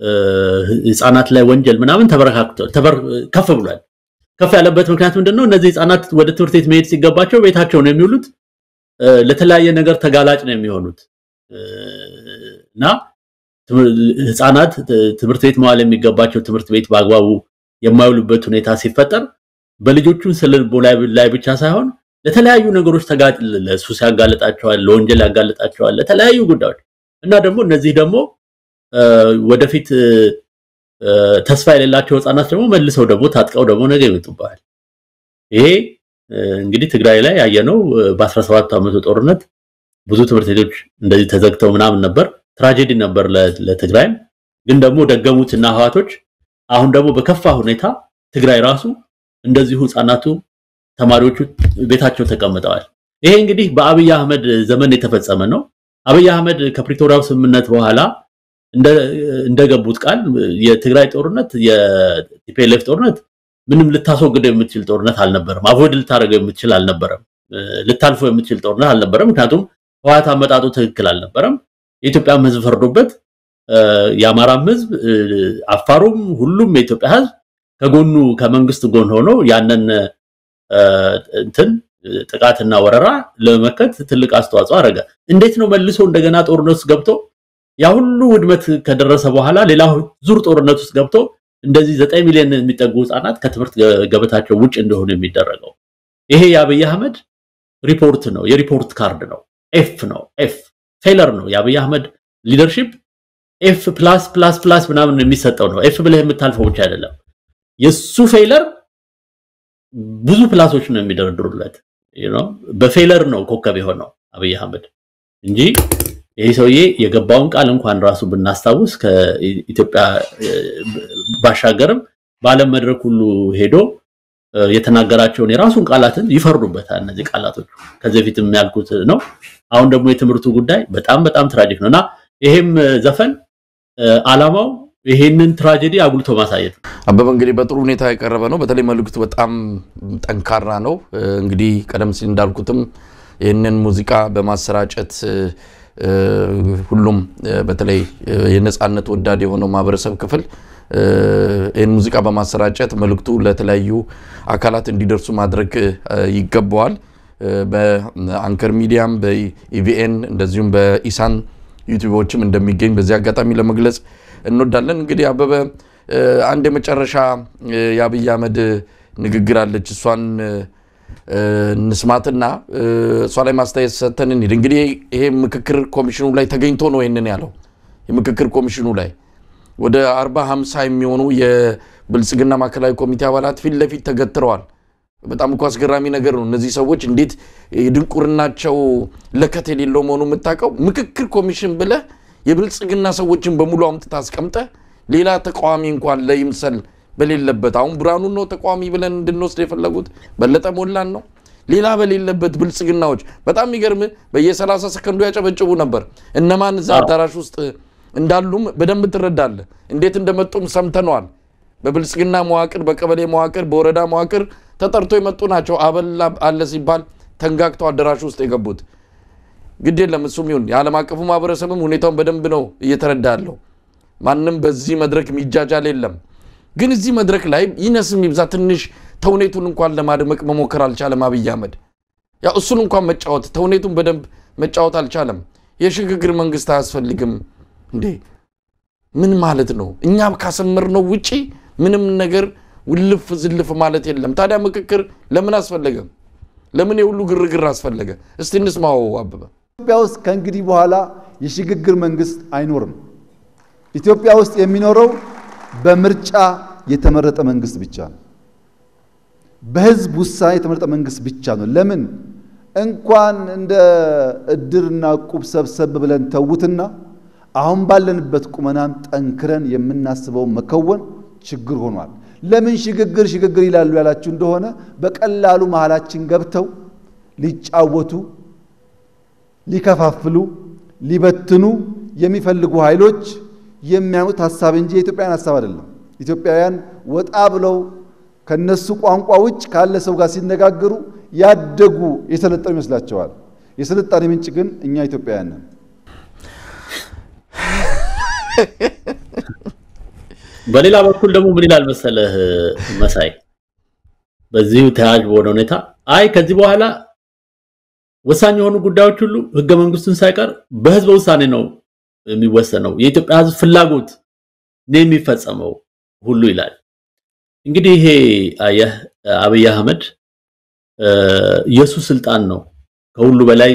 ህፃናት ላይ ወንጀል ምናምን ተበረካክቷል፣ ከፍ ብሏል። ከፍ ያለበት ምክንያት ምንድነው? እነዚህ ህፃናት ወደ ትምህርት ቤት መሄድ ሲገባቸው ቤታቸው ነው የሚውሉት። ለተለያየ ነገር ተጋላጭ ነው የሚሆኑት እና ህፃናት ትምህርት ቤት መዋል የሚገባቸው ትምህርት ቤት በአግባቡ የማይውሉበት ሁኔታ ሲፈጠር በልጆቹን ስልቦ ላይ ብቻ ሳይሆን ለተለያዩ ነገሮች ተጋጭ ለሱስ ያጋልጣቸዋል፣ ለወንጀል ያጋልጣቸዋል፣ ለተለያዩ ጉዳዮች እና ደግሞ እነዚህ ደግሞ ወደፊት ተስፋ የሌላቸው ህፃናት ደግሞ መልሰው ደግሞ ታጥቀው ደግሞ ነገ ይመጡብሃል። ይሄ እንግዲህ ትግራይ ላይ ያየነው በ17 ዓመቱ ጦርነት ብዙ ትምህርት ቤቶች እንደዚህ ተዘግተው ምናምን ነበር። ትራጀዲ ነበር ለትግራይም። ግን ደግሞ ደገሙትና ህዋቶች አሁን ደግሞ በከፋ ሁኔታ ትግራይ ራሱ እንደዚሁ ህፃናቱ ተማሪዎቹ ቤታቸው ተቀምጠዋል። ይሄ እንግዲህ በአብይ አህመድ ዘመን የተፈጸመ ነው። አብይ አህመድ ከፕሪቶሪያው ስምምነት በኋላ እንደገቡት ቃል የትግራይ ጦርነት የቲፒኤልኤፍ ጦርነት ምንም ልታስወግደው የምትችል ጦርነት አልነበረም። አቮይድ ልታደርገው የምትችል አልነበረም። ልታልፈው የምትችል ጦርነት አልነበረም። ምክንያቱም ህወሓት አመጣጡ ትክክል አልነበረም። የኢትዮጵያም ህዝብ ፈርዶበት የአማራም ህዝብ አፋሩም፣ ሁሉም የኢትዮጵያ ህዝብ ከጎኑ ከመንግስት ጎን ሆኖ ያንን እንትን ጥቃትና ወረራ ለመመከት ትልቅ አስተዋጽኦ አደረገ። እንዴት ነው መልሶ እንደገና ጦርነት ውስጥ ገብቶ ያ ሁሉ ውድመት ከደረሰ በኋላ ሌላ ዙር ጦርነት ውስጥ ገብቶ እንደዚህ ዘጠኝ ሚሊዮን የሚጠጉ ህፃናት ከትምህርት ገበታቸው ውጭ እንደሆኑ የሚደረገው ይሄ የአብይ አህመድ ሪፖርት ነው፣ የሪፖርት ካርድ ነው። ኤፍ ነው፣ ኤፍ ፌለር ነው። የአብይ አህመድ ሊደርሺፕ ኤፍ ፕላስ ፕላስ ፕላስ ምናምን የሚሰጠው ነው። ኤፍ ብለህ የምታልፈው ብቻ አይደለም። የሱ ፌለር ብዙ ፕላሶች ነው የሚደረድሩለት። በፌለር ነው ኮከብ የሆነው አብይ አህመድ እንጂ ይህ ሰውዬ የገባውን ቃል እንኳን ራሱ ብናስታውስ ከኢትዮጵያ ባሻገርም በዓለም መድረክ ሁሉ ሄዶ የተናገራቸውን የራሱን ቃላትን ይፈርዱበታል። እነዚህ ቃላቶች ከዚህ በፊት የሚያልኩት ነው። አሁን ደግሞ የትምህርቱ ጉዳይ በጣም በጣም ትራጂክ ነው እና ይሄም ዘፈን አላማው ይሄንን ትራጀዲ አጉልቶ ማሳየት ነው። አበበ እንግዲህ በጥሩ ሁኔታ የቀረበ ነው። በተለይ መልእክቱ በጣም ጠንካራ ነው። እንግዲህ ቀደም ሲል እንዳልኩትም ይህንን ሙዚቃ በማሰራጨት ሁሉም በተለይ የነፃነት ወዳድ የሆነው ማህበረሰብ ክፍል ይህን ሙዚቃ በማሰራጨት መልእክቱ ለተለያዩ አካላት እንዲደርሱ ማድረግ ይገባዋል። በአንከር ሚዲያም በኢቪኤን እንደዚሁም በኢሳን ዩቲዩቦችም እንደሚገኝ በዚህ አጋጣሚ ለመግለጽ እንወዳለን። እንግዲህ አበበ አንድ የመጨረሻ የአብይ አህመድ ንግግር አለች። እሷን እንስማትና እሷ ላይ ማስተያየት ሰተን እንሂድ። እንግዲህ ይሄ ምክክር ኮሚሽኑ ላይ ተገኝቶ ነው ይህንን ያለው። የምክክር ኮሚሽኑ ላይ ወደ አርባ ሃምሳ የሚሆኑ የብልጽግና ማዕከላዊ ኮሚቴ አባላት ፊት ለፊት ተገትረዋል። በጣም እኮ አስገራሚ ነገር ነው። እነዚህ ሰዎች እንዴት የድንቁርናቸው ለከት የሌለው መሆኑ የምታውቀው ምክክር ኮሚሽን ብለህ የብልጽግና ሰዎችን በሙሉ አምጥታ አስቀምጠ ሌላ ተቃዋሚ እንኳን ለይምሰል በሌለበት አሁን ብርሃኑን ነው ተቃዋሚ ብለን እንድንወስድ የፈለጉት በለጠ ሞላን ነው ሌላ በሌለበት ብልጽግናዎች በጣም የሚገርም በየ30 ሰከንዱ ያጨበጭቡ ነበር። እነማን እዛ አዳራሽ ውስጥ እንዳሉም በደንብ ትረዳለህ። እንዴት እንደመጡም ሰምተነዋል። በብልጽግና መዋቅር፣ በቀበሌ መዋቅር፣ በወረዳ መዋቅር ተጠርቶ የመጡ ናቸው። አበላ አለ ሲባል ተንጋግተው አዳራሽ ውስጥ የገቡት ግድ የለም እሱም ይሁን የዓለም አቀፉ ማህበረሰብም ሁኔታውን በደንብ ነው እየተረዳ ያለው። ማንም በዚህ መድረክ የሚጃጃል የለም። ግን እዚህ መድረክ ላይ ይነስም ይብዛ ትንሽ ተውኔቱን እንኳን ለማድመቅ መሞከር አልቻለም አብይ አህመድ። ያው እሱን እንኳን መጫወት ተውኔቱን በደንብ መጫወት አልቻለም። የሽግግር መንግስት አያስፈልግም እንዴ? ምን ማለት ነው? እኛ ካሰመርነው ውጪ ምንም ነገር ውልፍ ዝልፍ ማለት የለም። ታዲያ ምክክር ለምን አስፈለገ? ለምን የሁሉ ግርግር አስፈለገ? እስቲ እንስማው አበበ። ኢትዮጵያ ውስጥ ከእንግዲህ በኋላ የሽግግር መንግስት አይኖርም። ኢትዮጵያ ውስጥ የሚኖረው በምርጫ የተመረጠ መንግስት ብቻ ነው። በህዝብ ውሳኔ የተመረጠ መንግስት ብቻ ነው። ለምን እንኳን እንደ እድርና ቁብ ሰብሰብ ብለን ተዉትና አሁን ባለንበት ቁመናም ጠንክረን የምናስበውን መከወን ችግር ሆኗል። ለምን ሽግግር ሽግግር ይላሉ ያላችሁ እንደሆነ በቀላሉ መሃላችን ገብተው ሊጫወቱ፣ ሊከፋፍሉ፣ ሊበትኑ የሚፈልጉ ኃይሎች የሚያኑት ሀሳብ እንጂ የኢትዮጵያውያን ሀሳብ አይደለም። ኢትዮጵያውያን ወጣ ብለው ከነሱ ቋንቋ ውጭ ካለ ሰው ጋር ሲነጋገሩ ያደጉ የሰለጠኑ ይመስላቸዋል። የስልጣኔ ምንጭ ግን እኛ ኢትዮጵያውያን ነን። በሌላ በኩል ደግሞ ምን ይላል መሰለህ መሳይ፣ በዚሁ ተያያዥ በሆነ ሁኔታ አይ ከዚህ በኋላ ወሳኝ የሆኑ ጉዳዮች ሁሉ ህገ መንግስቱን ሳይቀር በህዝበ ውሳኔ ነው የሚወሰነው፣ የኢትዮጵያ ህዝብ ፍላጎት ነው የሚፈጸመው ሁሉ ይላል። እንግዲህ ይሄ አየህ አብይ አህመድ የሱ ስልጣን ነው ከሁሉ በላይ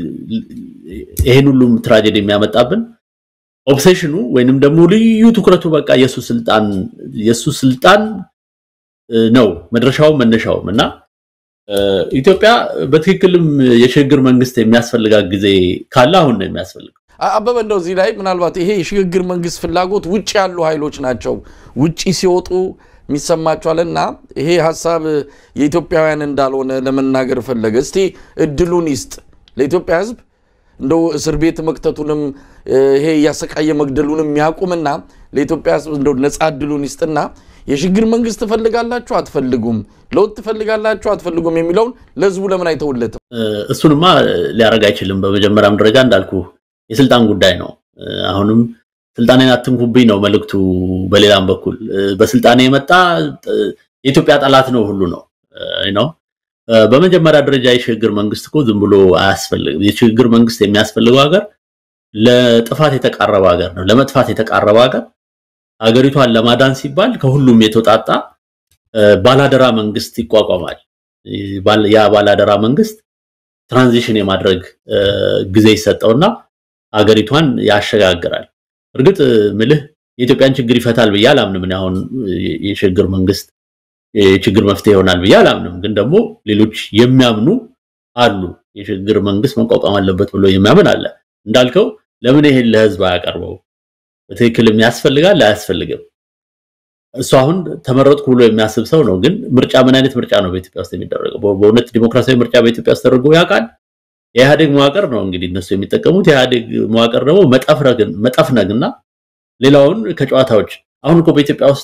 ይሄን ሁሉም ትራጀዲ የሚያመጣብን ኦብሴሽኑ ወይንም ደግሞ ልዩ ትኩረቱ በቃ የሱ ስልጣን የሱ ስልጣን ነው መድረሻውም መነሻውም እና ኢትዮጵያ በትክክልም የሽግግር መንግስት የሚያስፈልጋት ጊዜ ካለ አሁን ነው የሚያስፈልገው። አበበ እንደው እዚህ ላይ ምናልባት ይሄ የሽግግር መንግስት ፍላጎት ውጭ ያሉ ኃይሎች ናቸው ውጭ ሲወጡ የሚሰማቸዋልና ይሄ ሀሳብ የኢትዮጵያውያን እንዳልሆነ ለመናገር ፈለገ። እስቲ እድሉን ይስጥ ለኢትዮጵያ ህዝብ እንደው እስር ቤት መክተቱንም ይሄ እያሰቃየ መግደሉንም የሚያቁምና ለኢትዮጵያ ህዝብ እንደው ነፃ እድሉን ይስጥና የሽግግር መንግስት ትፈልጋላችሁ አትፈልጉም፣ ለውጥ ትፈልጋላችሁ አትፈልጉም የሚለውን ለህዝቡ ለምን አይተውለትም? እሱንማ ሊያደርግ አይችልም። በመጀመሪያም ደረጃ እንዳልኩ የስልጣን ጉዳይ ነው። አሁንም ስልጣኔን አትንኩብኝ ነው መልእክቱ። በሌላም በኩል በስልጣኔ የመጣ የኢትዮጵያ ጠላት ነው ሁሉ ነው ነው። በመጀመሪያ ደረጃ የሽግግር መንግስት እኮ ዝም ብሎ አያስፈልግም። የሽግግር መንግስት የሚያስፈልገው ሀገር ለጥፋት የተቃረበ ሀገር ነው፣ ለመጥፋት የተቃረበ ሀገር ሀገሪቷን ለማዳን ሲባል ከሁሉም የተውጣጣ ባላደራ መንግስት ይቋቋማል። ያ ባላደራ መንግስት ትራንዚሽን የማድረግ ጊዜ ይሰጠውና ሀገሪቷን ያሸጋግራል። እርግጥ ምልህ የኢትዮጵያን ችግር ይፈታል ብዬ አላምንም። እኔ አሁን የሽግግር መንግስት የችግር መፍትሄ ይሆናል ብዬ አላምንም። ግን ደግሞ ሌሎች የሚያምኑ አሉ። የሽግግር መንግስት መቋቋም አለበት ብሎ የሚያምን አለ። እንዳልከው ለምን ይሄን ለህዝብ አያቀርበው? በትክክልም ያስፈልጋል አያስፈልግም? እሱ አሁን ተመረጥኩ ብሎ የሚያስብ ሰው ነው። ግን ምርጫ ምን አይነት ምርጫ ነው በኢትዮጵያ ውስጥ የሚደረገው? በእውነት ዲሞክራሲያዊ ምርጫ በኢትዮጵያ ውስጥ ተደርጎ ያውቃል? የኢህአዴግ መዋቅር ነው እንግዲህ እነሱ የሚጠቀሙት። የኢህአዴግ መዋቅር ደግሞ መጠፍነግና ሌላውን ከጨዋታዎች አሁን እኮ በኢትዮጵያ ውስጥ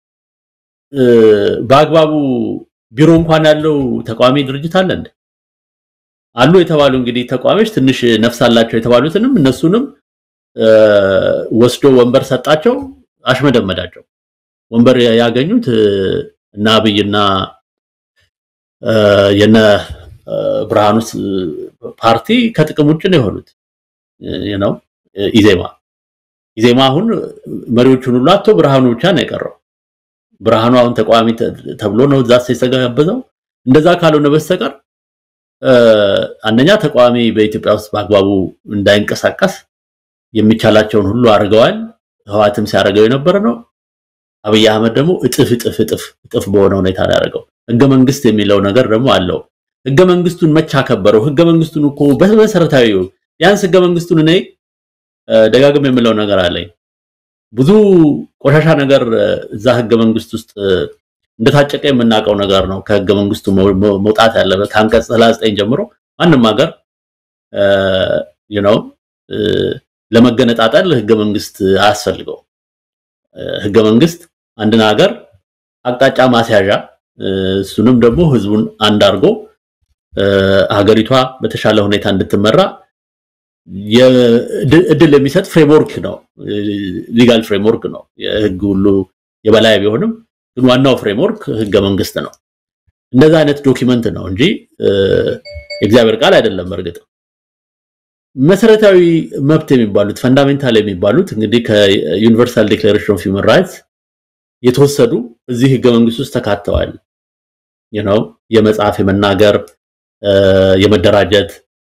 በአግባቡ ቢሮ እንኳን ያለው ተቃዋሚ ድርጅት አለ እንዴ? አሉ የተባሉ እንግዲህ ተቃዋሚዎች ትንሽ ነፍስ አላቸው የተባሉትንም እነሱንም ወስዶ ወንበር ሰጣቸው፣ አሽመደመዳቸው። ወንበር ያገኙት እና አብይና የነ ብርሃኑ ፓርቲ ከጥቅም ውጭ ነው የሆኑት ነው ኢዜማ ኢዜማ አሁን መሪዎቹን ሁሉ አቶ ብርሃኑ ብቻ ነው የቀረው። ብርሃኑ አሁን ተቃዋሚ ተብሎ ነው እዛ የተጋበዘው። እንደዛ ካልሆነ በስተቀር አንደኛ ተቃዋሚ በኢትዮጵያ ውስጥ በአግባቡ እንዳይንቀሳቀስ የሚቻላቸውን ሁሉ አድርገዋል። ህዋትም ሲያደርገው የነበረ ነው። አብይ አህመድ ደግሞ እጥፍ እጥፍ እጥፍ እጥፍ በሆነ ሁኔታ ነው ያደረገው። ህገ መንግስት የሚለው ነገር ደግሞ አለው። ህገ መንግስቱን መቼ አከበረው? ህገ መንግስቱን እኮ በመሰረታዊ ቢያንስ ህገ መንግስቱን እኔ ደጋግም የምለው ነገር አለኝ። ብዙ ቆሻሻ ነገር እዛ ህገ መንግስት ውስጥ እንደታጨቀ የምናውቀው ነገር ነው። ከህገ መንግስቱ መውጣት ያለበት ከአንቀጽ 39 ጀምሮ ማንም ሀገር ነው ለመገነጣጠል ህገ መንግስት አያስፈልገው። ህገ መንግስት አንድን ሀገር አቅጣጫ ማስያዣ እሱንም ደግሞ ህዝቡን አንድ አድርጎ ሀገሪቷ በተሻለ ሁኔታ እንድትመራ እድል የሚሰጥ ፍሬምወርክ ነው። ሊጋል ፍሬምወርክ ነው። የህግ ሁሉ የበላይ ቢሆንም ግን ዋናው ፍሬምወርክ ህገ መንግስት ነው። እንደዛ አይነት ዶኪመንት ነው እንጂ የእግዚአብሔር ቃል አይደለም። እርግጥ መሰረታዊ መብት የሚባሉት ፈንዳሜንታል የሚባሉት እንግዲህ ከዩኒቨርሳል ዲክሌሬሽን ኦፍ ሂውማን ራይትስ የተወሰዱ እዚህ ህገ መንግስት ውስጥ ተካተዋል። ነው የመጻፍ፣ የመናገር፣ የመደራጀት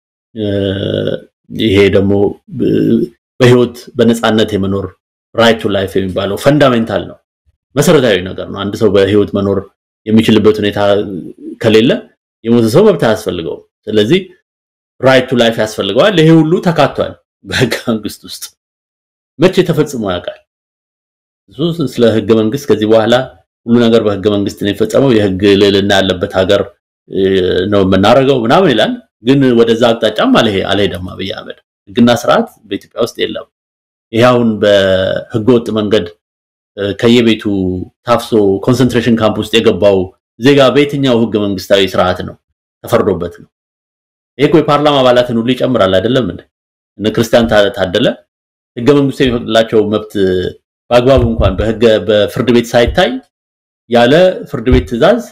ይሄ ደግሞ በህይወት በነፃነት የመኖር ራይት ቱ ላይፍ የሚባለው ፈንዳሜንታል ነው፣ መሰረታዊ ነገር ነው። አንድ ሰው በህይወት መኖር የሚችልበት ሁኔታ ከሌለ የሞተ ሰው መብት አያስፈልገውም። ስለዚህ ራይት ቱ ላይፍ ያስፈልገዋል። ይሄ ሁሉ ተካቷል በህገ መንግስት ውስጥ። መቼ ተፈጽሞ ያውቃል? እሱ ስለ ህገ መንግስት ከዚህ በኋላ ሁሉ ነገር በህገ መንግስት ነው የሚፈጸመው፣ የህግ ልዕልና ያለበት ሀገር ነው የምናደርገው ምናምን ይላል። ግን ወደዛ አቅጣጫም አልሄደም አብይ አህመድ። ህግና ስርዓት በኢትዮጵያ ውስጥ የለም። ይሄ አሁን በህገወጥ መንገድ ከየቤቱ ታፍሶ ኮንሰንትሬሽን ካምፕ ውስጥ የገባው ዜጋ በየትኛው ህገ መንግስታዊ ስርዓት ነው ተፈርዶበት ነው? ይሄ እኮ የፓርላማ አባላትን ሁሉ ይጨምራል አይደለም እንዴ? እነ ክርስቲያን ታደለ ህገ መንግስቱ የሚፈቅድላቸው መብት በአግባቡ እንኳን በህገ በፍርድ ቤት ሳይታይ ያለ ፍርድ ቤት ትዕዛዝ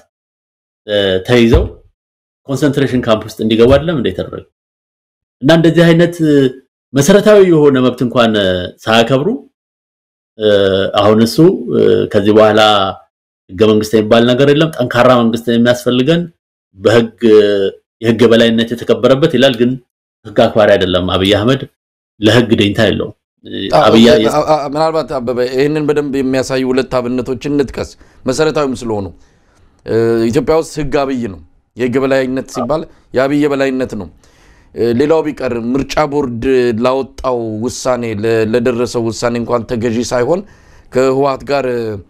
ተይዘው ኮንሰንትሬሽን ካምፕ ውስጥ እንዲገቡ አይደለም እንደ የተደረገ እና እንደዚህ አይነት መሰረታዊ የሆነ መብት እንኳን ሳያከብሩ አሁን እሱ ከዚህ በኋላ ህገ መንግስት የሚባል ነገር የለም፣ ጠንካራ መንግስት የሚያስፈልገን በህግ የህግ የበላይነት የተከበረበት ይላል። ግን ህግ አክባሪ አይደለም አብይ አህመድ፣ ለህግ ደኝታ የለውም። ምናልባት አበበ ይህንን በደንብ የሚያሳዩ ሁለት አብነቶችን እንጥቀስ፣ መሰረታዊም ስለሆኑ ኢትዮጵያ ውስጥ ህግ አብይ ነው። የህግ በላይነት ሲባል የአብይ የበላይነት ነው። ሌላው ቢቀር ምርጫ ቦርድ ላወጣው ውሳኔ ለደረሰው ውሳኔ እንኳን ተገዢ ሳይሆን ከህወሓት ጋር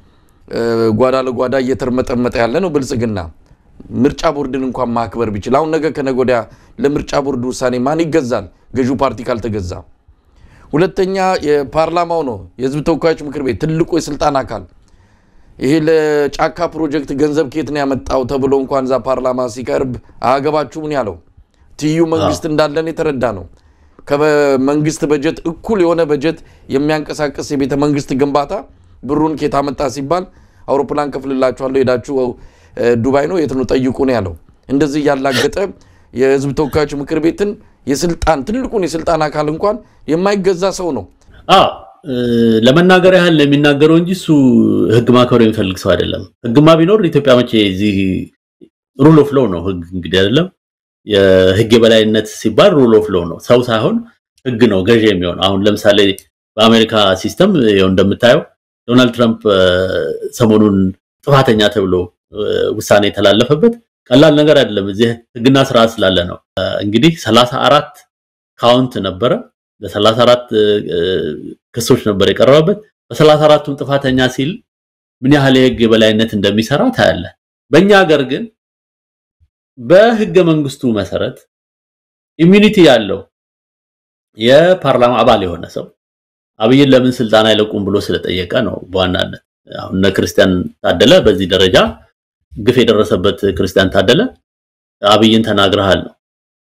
ጓዳ ለጓዳ እየተርመጠመጠ ያለ ነው ብልጽግና። ምርጫ ቦርድን እንኳን ማክበር ቢችል አሁን ነገ ከነገ ወዲያ ለምርጫ ቦርድ ውሳኔ ማን ይገዛል? ገዢው ፓርቲ ካልተገዛ። ሁለተኛ የፓርላማው ነው፣ የህዝብ ተወካዮች ምክር ቤት ትልቁ የስልጣን አካል ይሄ ለጫካ ፕሮጀክት ገንዘብ ከየት ነው ያመጣው ተብሎ እንኳን እዛ ፓርላማ ሲቀርብ አያገባችሁ ምን ያለው ትይዩ መንግስት እንዳለን የተረዳ ነው። ከመንግስት በጀት እኩል የሆነ በጀት የሚያንቀሳቅስ የቤተ መንግስት ግንባታ ብሩን ከየት አመጣ ሲባል አውሮፕላን ከፍልላችኋለሁ ሄዳችሁ ዱባይ ነው የት ነው ጠይቁ ነው ያለው። እንደዚህ እያላገጠ የህዝብ ተወካዮች ምክር ቤትን የስልጣን ትልቁን የስልጣን አካል እንኳን የማይገዛ ሰው ነው። ለመናገር ያህል የሚናገረው እንጂ እሱ ህግ ማክበር የሚፈልግ ሰው አይደለም። ህግማ ቢኖር ኢትዮጵያ መቼ እዚህ ሩል ኦፍ ሎው ነው ህግ እንግዲህ አይደለም። የህግ የበላይነት ሲባል ሩል ኦፍ ሎው ነው፣ ሰው ሳይሆን ህግ ነው ገዢ የሚሆነው። አሁን ለምሳሌ በአሜሪካ ሲስተም ይኸው እንደምታየው ዶናልድ ትራምፕ ሰሞኑን ጥፋተኛ ተብሎ ውሳኔ የተላለፈበት ቀላል ነገር አይደለም። እዚህ ህግና ስርዓት ስላለ ነው። እንግዲህ ሰላሳ አራት ካውንት ነበረ በሰላሳ አራት ክሶች ነበር የቀረበበት። በሰላሳ አራቱም ጥፋተኛ ሲል ምን ያህል የህግ የበላይነት እንደሚሰራ ታያለ። በእኛ ሀገር ግን በህገ መንግስቱ መሰረት ኢሚኒቲ ያለው የፓርላማ አባል የሆነ ሰው አብይን ለምን ስልጣን አይለቁም ብሎ ስለጠየቀ ነው። በዋናነት አሁን እነ ክርስቲያን ታደለ በዚህ ደረጃ ግፍ የደረሰበት ክርስቲያን ታደለ አብይን ተናግረሃል ነው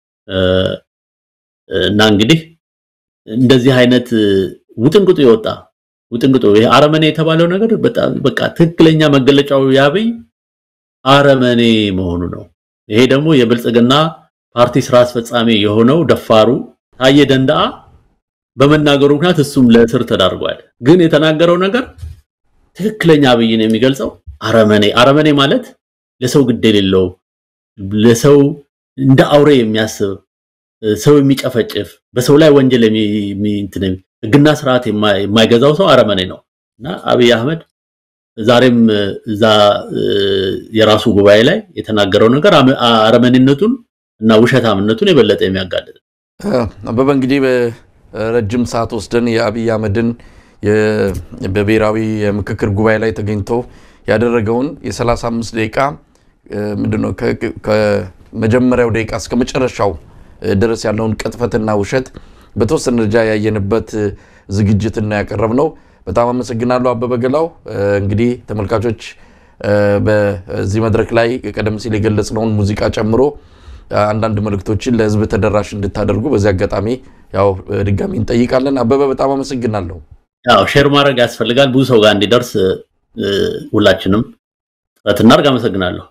እና እንግዲህ እንደዚህ አይነት ውጥንቅጡ የወጣ ውጥንቅጡ ይሄ አረመኔ የተባለው ነገር በጣም በቃ ትክክለኛ መገለጫው የአብይ አረመኔ መሆኑ ነው። ይሄ ደግሞ የብልጽግና ፓርቲ ስራ አስፈጻሚ የሆነው ደፋሩ ታዬ ደንዳአ በመናገሩ ምክንያት እሱም ለእስር ተዳርጓል። ግን የተናገረው ነገር ትክክለኛ አብይን የሚገልጸው አረመኔ አረመኔ ማለት ለሰው ግድ የሌለው ለሰው እንደ አውሬ የሚያስብ ሰው የሚጨፈጭፍ በሰው ላይ ወንጀል ህግና ስርዓት የማይገዛው ሰው አረመኔ ነው እና አብይ አህመድ ዛሬም እዛ የራሱ ጉባኤ ላይ የተናገረው ነገር አረመኔነቱን እና ውሸታምነቱን የበለጠ የሚያጋልጥ አበበ እንግዲህ በረጅም ሰዓት ወስደን የአብይ አህመድን በብሔራዊ የምክክር ጉባኤ ላይ ተገኝቶ ያደረገውን የ35 ደቂቃ ምንድነው ከመጀመሪያው ደቂቃ እስከ መጨረሻው ድረስ ያለውን ቅጥፈትና ውሸት በተወሰነ ደረጃ ያየንበት ዝግጅትና ያቀረብ ነው። በጣም አመሰግናለሁ አበበ ገላው። እንግዲህ ተመልካቾች በዚህ መድረክ ላይ ቀደም ሲል የገለጽነውን ሙዚቃ ጨምሮ አንዳንድ መልእክቶችን ለህዝብ ተደራሽ እንድታደርጉ በዚህ አጋጣሚ ያው ድጋሚ እንጠይቃለን። አበበ በጣም አመሰግናለሁ። ያው ሼር ማድረግ ያስፈልጋል ብዙ ሰው ጋር እንዲደርስ ሁላችንም ጥረት እናድርግ። አመሰግናለሁ።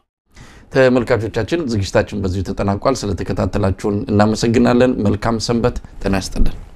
ተመልካቾቻችን ዝግጅታችን በዚሁ ተጠናቋል። ስለተከታተላችሁን እናመሰግናለን። መልካም ሰንበት። ጤና ይስጥልን።